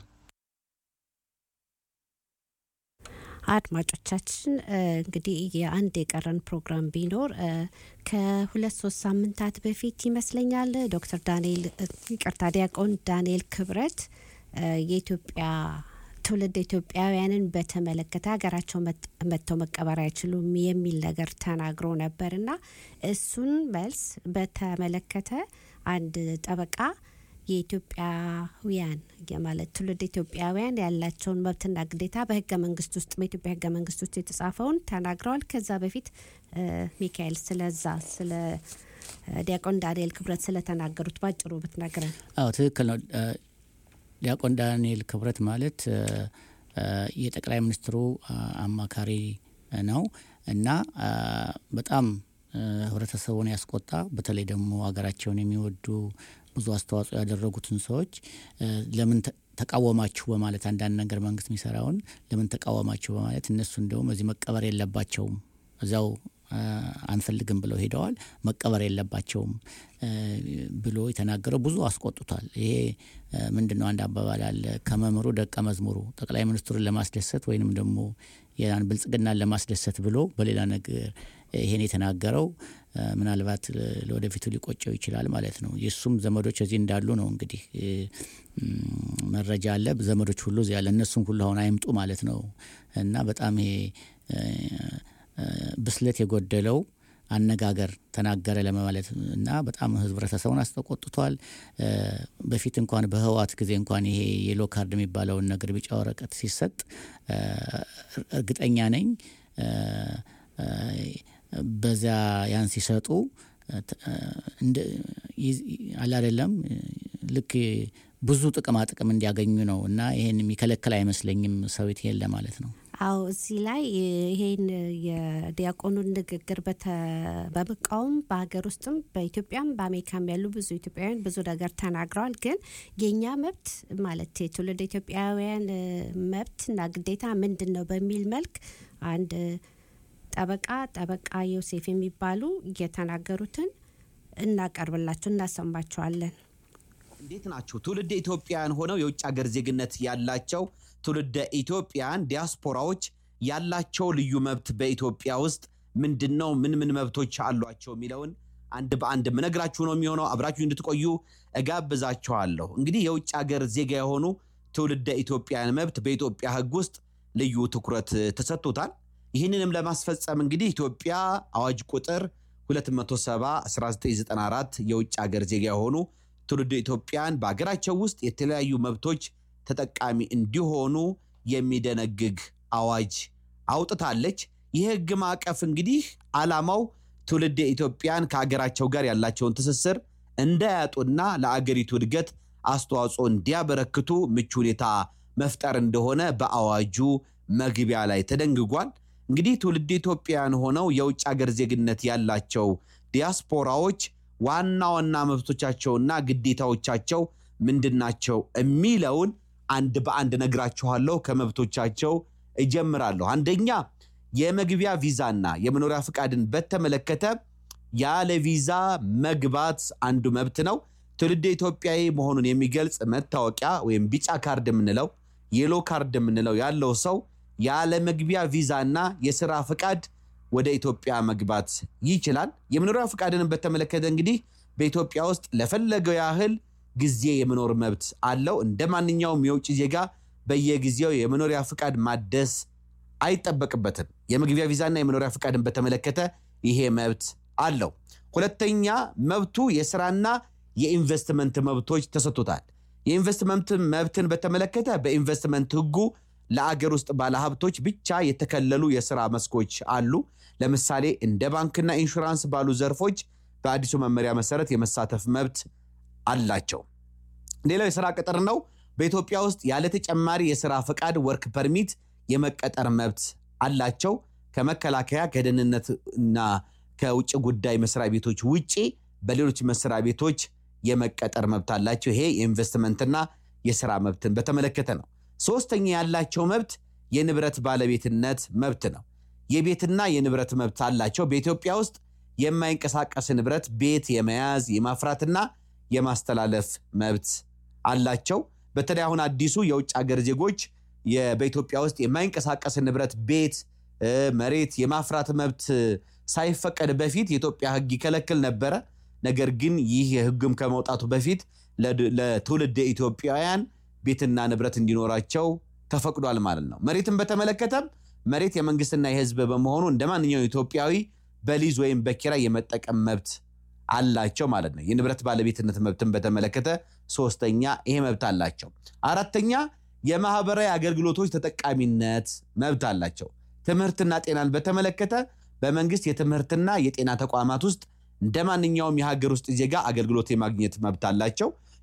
አድማጮቻችን እንግዲህ የአንድ የቀረን ፕሮግራም ቢኖር ከሁለት ሶስት ሳምንታት በፊት ይመስለኛል ዶክተር ዳንኤል ይቅርታ ዲያቆን ዳንኤል ክብረት የኢትዮጵያ ትውልድ ኢትዮጵያውያንን በተመለከተ ሀገራቸው መጥተው መቀበር አይችሉም የሚል ነገር ተናግሮ ነበር እና እሱን መልስ በተመለከተ አንድ ጠበቃ የኢትዮጵያውያን ማለት ትውልድ ኢትዮጵያውያን ያላቸውን መብትና ግዴታ በህገ መንግስት ውስጥ በኢትዮጵያ ህገ መንግስት ውስጥ የተጻፈውን ተናግረዋል። ከዛ በፊት ሚካኤል ስለዛ ስለ ዲያቆን ዳንኤል ክብረት ስለተናገሩት ባጭሩ ብትነግረን። አዎ ትክክል ነው። ዲያቆን ዳንኤል ክብረት ማለት እ፣ እ፣ የጠቅላይ ሚኒስትሩ አ፣ አማካሪ ነው እና አ፣ በጣም እ፣ ህብረተሰቡን ያስቆጣ በተለይ ደግሞ ሀገራቸውን የሚወዱ ብዙ አስተዋጽኦ ያደረጉትን ሰዎች እ፣ ለምን ተ- ተቃወማችሁ በማለት አንዳንድ ነገር መንግስት የሚሰራውን ለምን ተቃወማችሁ በማለት እነሱ እንደውም እዚህ መቀበር የለባቸውም እዚያው አ፣ አንፈልግም ብለው ሄደዋል። መቀበር የለባቸውም እ፣ ብሎ የተናገረው ብዙ አስቆጥቷል። ይሄ እ፣ ምንድን ነው? አንድ አባባል አለ፣ ከመምህሩ ደቀ መዝሙሩ ጠቅላይ ሚኒስትሩን ለማስደሰት ወይንም ደግሞ ያን ብልጽግናን ለማስደሰት ብሎ በሌላ ነገር ይሄን የተናገረው እ፣ ምናልባት እ፣ ለወደፊቱ ሊቆጨው ይችላል ማለት ነው። የእሱም ዘመዶች እዚህ እንዳሉ ነው እንግዲህ እ፣ ም፣ መረጃ አለ። ዘመዶች ሁሉ እዚህ ያለ እነሱም ሁሉ አሁን አይምጡ ማለት ነው እና በጣም ይሄ እ፣ እ፣ ብስለት የጎደለው አነጋገር ተናገረ ለማለት እና በጣም ህብረተሰቡን አስተቆጥቷል። እ፣ በፊት እንኳን በህወሓት ጊዜ እንኳን ይሄ የሎ ካርድ የሚባለውን ነገር ቢጫ ወረቀት ሲሰጥ እ፣ እርግጠኛ ነኝ እ፣ እ፣ በዚያ ያን ሲሰጡ እ፣ ተ- እ፣ እንደ ይዝ- አለ አይደለም እ፣ ልክ ብዙ ጥቅማ ጥቅም እንዲያገኙ ነው እና ይሄን የሚከለክል አይመስለኝም ሰዊት ይሄን ለማለት ነው። አዎ እዚህ ላይ ይሄን የዲያቆኑን ንግግር በተ- በመቃወም በሀገር ውስጥም በኢትዮጵያም በአሜሪካም ያሉ ብዙ ኢትዮጵያውያን ብዙ ነገር ተናግረዋል። ግን የእኛ መብት ማለት የትውልድ ኢትዮጵያውያን እ፣ መብትና ግዴታ ምንድን ነው በሚል መልክ አንድ ጠበቃ ጠበቃ ዮሴፍ የሚባሉ የተናገሩትን እናቀርብላቸው እናሰማቸዋለን። እንዴት ናቸው? ትውልደ ኢትዮጵያውያን ሆነው የውጭ ሀገር ዜግነት ያላቸው ትውልደ ኢትዮጵያውያን ዲያስፖራዎች ያላቸው ልዩ መብት በኢትዮጵያ ውስጥ ምንድን ነው? ምን ምን መብቶች አሏቸው የሚለውን አንድ በአንድ ምነግራችሁ ነው የሚሆነው። አብራችሁ እንድትቆዩ እጋብዛችኋለሁ። እንግዲህ የውጭ ሀገር ዜጋ የሆኑ ትውልደ ኢትዮጵያውያን መብት በኢትዮጵያ ሕግ ውስጥ ልዩ ትኩረት ተሰጥቶታል። ይህንንም ለማስፈጸም እንግዲህ ኢትዮጵያ አዋጅ ቁጥር 270 1994 የውጭ ሀገር ዜጋ የሆኑ ትውልደ ኢትዮጵያን በሀገራቸው ውስጥ የተለያዩ መብቶች ተጠቃሚ እንዲሆኑ የሚደነግግ አዋጅ አውጥታለች። ይህ ህግ ማዕቀፍ እንግዲህ ዓላማው ትውልደ ኢትዮጵያን ከሀገራቸው ጋር ያላቸውን ትስስር እንዳያጡና ለአገሪቱ እድገት አስተዋጽኦ እንዲያበረክቱ ምቹ ሁኔታ መፍጠር እንደሆነ በአዋጁ መግቢያ ላይ ተደንግጓል። እንግዲህ ትውልደ ኢትዮጵያውያን ሆነው የውጭ ሀገር ዜግነት ያላቸው ዲያስፖራዎች ዋና ዋና መብቶቻቸውና ግዴታዎቻቸው ምንድናቸው የሚለውን አንድ በአንድ ነግራችኋለሁ። ከመብቶቻቸው እጀምራለሁ። አንደኛ የመግቢያ ቪዛና የመኖሪያ ፍቃድን በተመለከተ ያለ ቪዛ መግባት አንዱ መብት ነው። ትውልደ ኢትዮጵያዊ መሆኑን የሚገልጽ መታወቂያ ወይም ቢጫ ካርድ የምንለው የሎ ካርድ የምንለው ያለው ሰው ያለ መግቢያ ቪዛና የስራ ፍቃድ ወደ ኢትዮጵያ መግባት ይችላል። የመኖሪያ ፍቃድን በተመለከተ እንግዲህ በኢትዮጵያ ውስጥ ለፈለገው ያህል ጊዜ የመኖር መብት አለው። እንደ ማንኛውም የውጭ ዜጋ በየጊዜው የመኖሪያ ፍቃድ ማደስ አይጠበቅበትም። የመግቢያ ቪዛና የመኖሪያ ፍቃድን በተመለከተ ይሄ መብት አለው። ሁለተኛ መብቱ የስራና የኢንቨስትመንት መብቶች ተሰጥቶታል። የኢንቨስትመንት መብትን በተመለከተ በኢንቨስትመንት ሕጉ ለአገር ውስጥ ባለሀብቶች ብቻ የተከለሉ የስራ መስኮች አሉ። ለምሳሌ እንደ ባንክና ኢንሹራንስ ባሉ ዘርፎች በአዲሱ መመሪያ መሰረት የመሳተፍ መብት አላቸው። ሌላው የስራ ቅጥር ነው። በኢትዮጵያ ውስጥ ያለ ተጨማሪ የስራ ፈቃድ ወርክ ፐርሚት የመቀጠር መብት አላቸው። ከመከላከያ ከደህንነትና ከውጭ ጉዳይ መስሪያ ቤቶች ውጪ በሌሎች መስሪያ ቤቶች የመቀጠር መብት አላቸው። ይሄ የኢንቨስትመንትና የስራ መብትን በተመለከተ ነው። ሶስተኛ ያላቸው መብት የንብረት ባለቤትነት መብት ነው። የቤትና የንብረት መብት አላቸው። በኢትዮጵያ ውስጥ የማይንቀሳቀስ ንብረት ቤት የመያዝ የማፍራትና የማስተላለፍ መብት አላቸው። በተለይ አሁን አዲሱ የውጭ ሀገር ዜጎች የ- በኢትዮጵያ ውስጥ የማይንቀሳቀስ ንብረት ቤት፣ እ፣ መሬት የማፍራት መብት ሳይፈቀድ በፊት የኢትዮጵያ ሕግ ይከለክል ነበረ። ነገር ግን ይህ ሕግም ከመውጣቱ በፊት ለድ- ለትውልደ ኢትዮጵያውያን ቤትና ንብረት እንዲኖራቸው ተፈቅዷል ማለት ነው። መሬትን በተመለከተም መሬት የመንግስትና የህዝብ በመሆኑ እንደ ማንኛውም ኢትዮጵያዊ በሊዝ ወይም በኪራይ የመጠቀም መብት አላቸው ማለት ነው። የንብረት ባለቤትነት መብትን በተመለከተ ሶስተኛ ይሄ መብት አላቸው። አራተኛ የማህበራዊ አገልግሎቶች ተጠቃሚነት መብት አላቸው። ትምህርትና ጤናን በተመለከተ በመንግስት የትምህርትና የጤና ተቋማት ውስጥ እንደ ማንኛውም የሀገር ውስጥ ዜጋ አገልግሎት የማግኘት መብት አላቸው።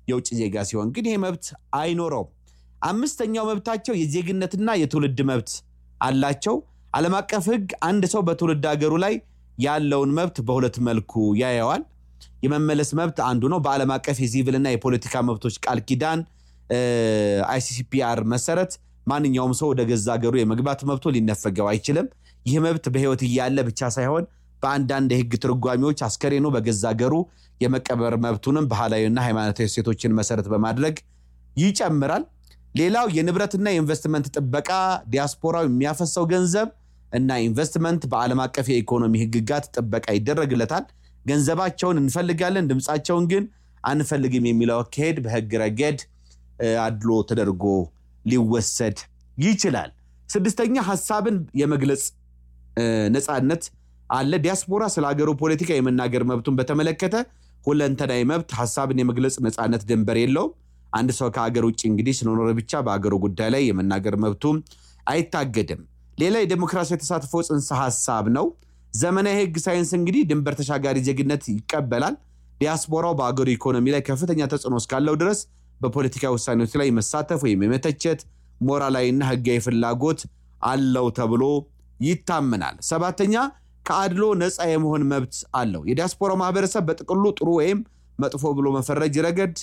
የውጭ ዜጋ ሲሆን ግን ይሄ መብት አይኖረውም። አምስተኛው መብታቸው የዜግነትና የትውልድ መብት አላቸው። ዓለም አቀፍ ሕግ አንድ ሰው በትውልድ ሀገሩ ላይ ያለውን መብት በሁለት መልኩ ያየዋል። የመመለስ መብት አንዱ ነው። በዓለም አቀፍ የሲቪልና የፖለቲካ መብቶች ቃል ኪዳን አይሲሲፒአር መሰረት ማንኛውም ሰው ወደ ገዛ ሀገሩ የመግባት መብቶ ሊነፈገው አይችልም። ይህ መብት በህይወት እያለ ብቻ ሳይሆን በአንዳንድ የህግ ትርጓሚዎች አስከሬኑ በገዛ ሀገሩ የመቀበር መብቱንም ባህላዊና ሃይማኖታዊ እሴቶችን መሰረት በማድረግ ይጨምራል። ሌላው የንብረትና የኢንቨስትመንት ጥበቃ ዲያስፖራው የሚያፈሰው ገንዘብ እና ኢንቨስትመንት በዓለም አቀፍ የኢኮኖሚ ህግጋት ጥበቃ ይደረግለታል። ገንዘባቸውን እንፈልጋለን፣ ድምፃቸውን ግን አንፈልግም የሚለው አካሄድ በህግ ረገድ አድሎ ተደርጎ ሊወሰድ ይችላል። ስድስተኛ ሀሳብን የመግለጽ ነፃነት አለ። ዲያስፖራ ስለ ሀገሩ ፖለቲካ የመናገር መብቱን በተመለከተ ሁለንተናዊ መብት ሀሳብን የመግለጽ ነፃነት ድንበር የለውም። አንድ ሰው ከሀገር ውጭ እንግዲህ ስለኖረ ብቻ በሀገሩ ጉዳይ ላይ የመናገር መብቱም አይታገድም። ሌላ የዴሞክራሲያዊ ተሳትፎ ጽንሰ ሀሳብ ነው። ዘመናዊ ህግ ሳይንስ እንግዲህ ድንበር ተሻጋሪ ዜግነት ይቀበላል። ዲያስፖራው በአገሩ ኢኮኖሚ ላይ ከፍተኛ ተጽዕኖ እስካለው ድረስ በፖለቲካ ውሳኔዎች ላይ መሳተፍ ወይም የመተቸት ሞራላዊና ህጋዊ ፍላጎት አለው ተብሎ ይታመናል። ሰባተኛ ከአድሎ ነፃ የመሆን መብት አለው። የዲያስፖራው ማህበረሰብ በጥቅሉ ጥሩ ወይም መጥፎ ብሎ መፈረጅ ረገድ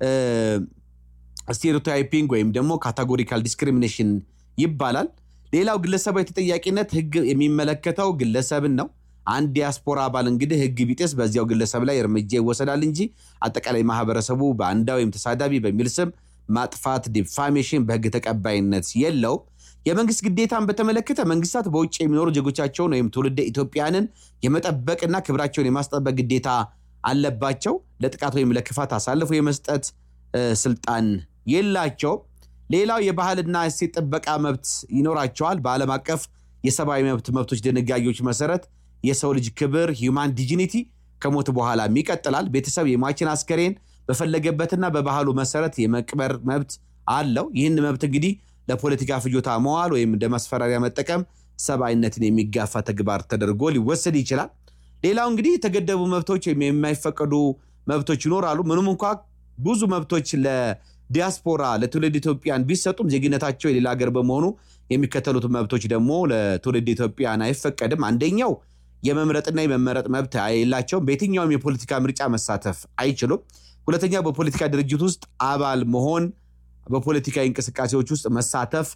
ስቴሪዮታይፒንግ ወይም ደግሞ ካታጎሪካል ዲስክሪሚኔሽን ይባላል። ሌላው ግለሰባዊ ተጠያቂነት ህግ የሚመለከተው ግለሰብን ነው። አንድ ዲያስፖራ አባል እንግዲህ ህግ ቢጤስ በዚያው ግለሰብ ላይ እርምጃ ይወሰዳል እንጂ አጠቃላይ ማህበረሰቡ በአንዳ ወይም ተሳዳቢ በሚል ስም ማጥፋት ዲፋሜሽን በህግ ተቀባይነት የለው። የመንግስት ግዴታን በተመለከተ መንግስታት በውጭ የሚኖሩ ዜጎቻቸውን ወይም ትውልደ ኢትዮጵያንን የመጠበቅና ክብራቸውን የማስጠበቅ ግዴታ አለባቸው። ለጥቃት ወይም ለክፋት አሳልፎ የመስጠት ስልጣን የላቸውም። ሌላው የባህልና እሴት ጥበቃ መብት ይኖራቸዋል። በዓለም አቀፍ የሰብአዊ መብት መብቶች ድንጋጌዎች መሰረት የሰው ልጅ ክብር ሂውማን ዲጂኒቲ ከሞት በኋላም ይቀጥላል። ቤተሰብ የሟችን አስከሬን በፈለገበትና በባህሉ መሰረት የመቅበር መብት አለው። ይህን መብት እንግዲህ ለፖለቲካ ፍጆታ መዋል ወይም እንደ ማስፈራሪያ መጠቀም ሰብአዊነትን የሚጋፋ ተግባር ተደርጎ ሊወሰድ ይችላል። ሌላው እንግዲህ የተገደቡ መብቶች ወይም የማይፈቀዱ መብቶች ይኖራሉ። ምንም እንኳ ብዙ መብቶች ለዲያስፖራ ለትውልድ ኢትዮጵያን ቢሰጡም ዜግነታቸው የሌላ ሀገር በመሆኑ የሚከተሉት መብቶች ደግሞ ለትውልድ ኢትዮጵያን አይፈቀድም። አንደኛው የመምረጥና የመመረጥ መብት የላቸውም። በየትኛውም የፖለቲካ ምርጫ መሳተፍ አይችሉም። ሁለተኛ በፖለቲካ ድርጅት ውስጥ አባል መሆን፣ በፖለቲካዊ እንቅስቃሴዎች ውስጥ መሳተፍ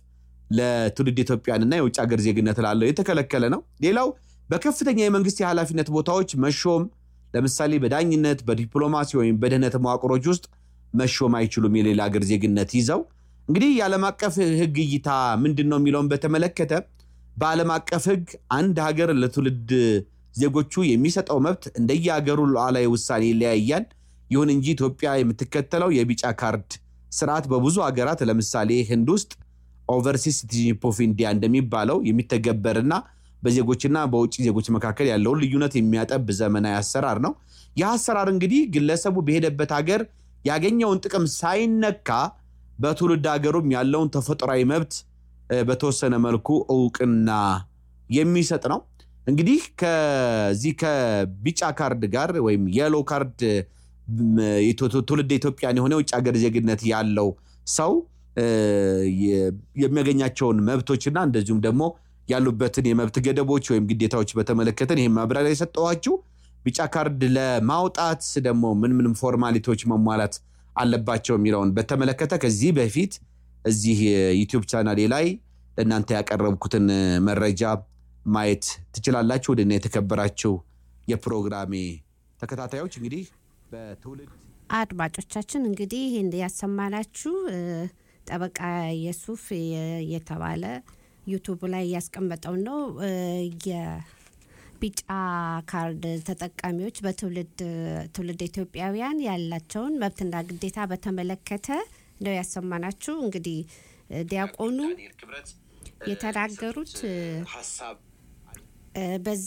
ለትውልድ ኢትዮጵያንና የውጭ ሀገር ዜግነት ላለው የተከለከለ ነው። ሌላው በከፍተኛ የመንግስት የኃላፊነት ቦታዎች መሾም፣ ለምሳሌ በዳኝነት፣ በዲፕሎማሲ ወይም በደህንነት መዋቅሮች ውስጥ መሾም አይችሉም የሌላ ሀገር ዜግነት ይዘው። እንግዲህ የዓለም አቀፍ ህግ እይታ ምንድን ነው የሚለውን በተመለከተ በዓለም አቀፍ ህግ አንድ ሀገር ለትውልድ ዜጎቹ የሚሰጠው መብት እንደየሀገሩ ሉዓላዊ ውሳኔ ይለያያል። ይሁን እንጂ ኢትዮጵያ የምትከተለው የቢጫ ካርድ ስርዓት በብዙ ሀገራት ለምሳሌ ህንድ ውስጥ ኦቨርሲስ ሲቲዝንሺፕ ኦፍ ኢንዲያ እንደሚባለው የሚተገበርና በዜጎችና በውጭ ዜጎች መካከል ያለውን ልዩነት የሚያጠብ ዘመናዊ አሰራር ነው። ይህ አሰራር እንግዲህ ግለሰቡ በሄደበት ሀገር ያገኘውን ጥቅም ሳይነካ በትውልድ ሀገሩም ያለውን ተፈጥሯዊ መብት በተወሰነ መልኩ እውቅና የሚሰጥ ነው። እንግዲህ ከዚህ ከቢጫ ካርድ ጋር ወይም የሎ ካርድ ትውልድ ኢትዮጵያን የሆነ የውጭ ሀገር ዜግነት ያለው ሰው የሚያገኛቸውን መብቶችና እንደዚሁም ደግሞ ያሉበትን የመብት ገደቦች ወይም ግዴታዎች በተመለከተን ይህም ማብራሪያ የሰጠኋችሁ። ቢጫ ካርድ ለማውጣት ደግሞ ምን ምን ፎርማሊቲዎች መሟላት አለባቸው የሚለውን በተመለከተ ከዚህ በፊት እዚህ ዩቲዩብ ቻናሌ ላይ ለእናንተ ያቀረብኩትን መረጃ ማየት ትችላላችሁ። ወደና የተከበራችሁ የፕሮግራሜ ተከታታዮች እንግዲህ በትውልድ አድማጮቻችን እንግዲህ ያሰማናችሁ ጠበቃ የሱፍ የተባለ ዩቱብ ላይ ያስቀመጠው ነው። የቢጫ ካርድ ተጠቃሚዎች በትውልድ ትውልድ ኢትዮጵያውያን ያላቸውን መብትና ግዴታ በተመለከተ ነው ያሰማናችሁ። እንግዲህ ዲያቆኑ የተናገሩት በዚህ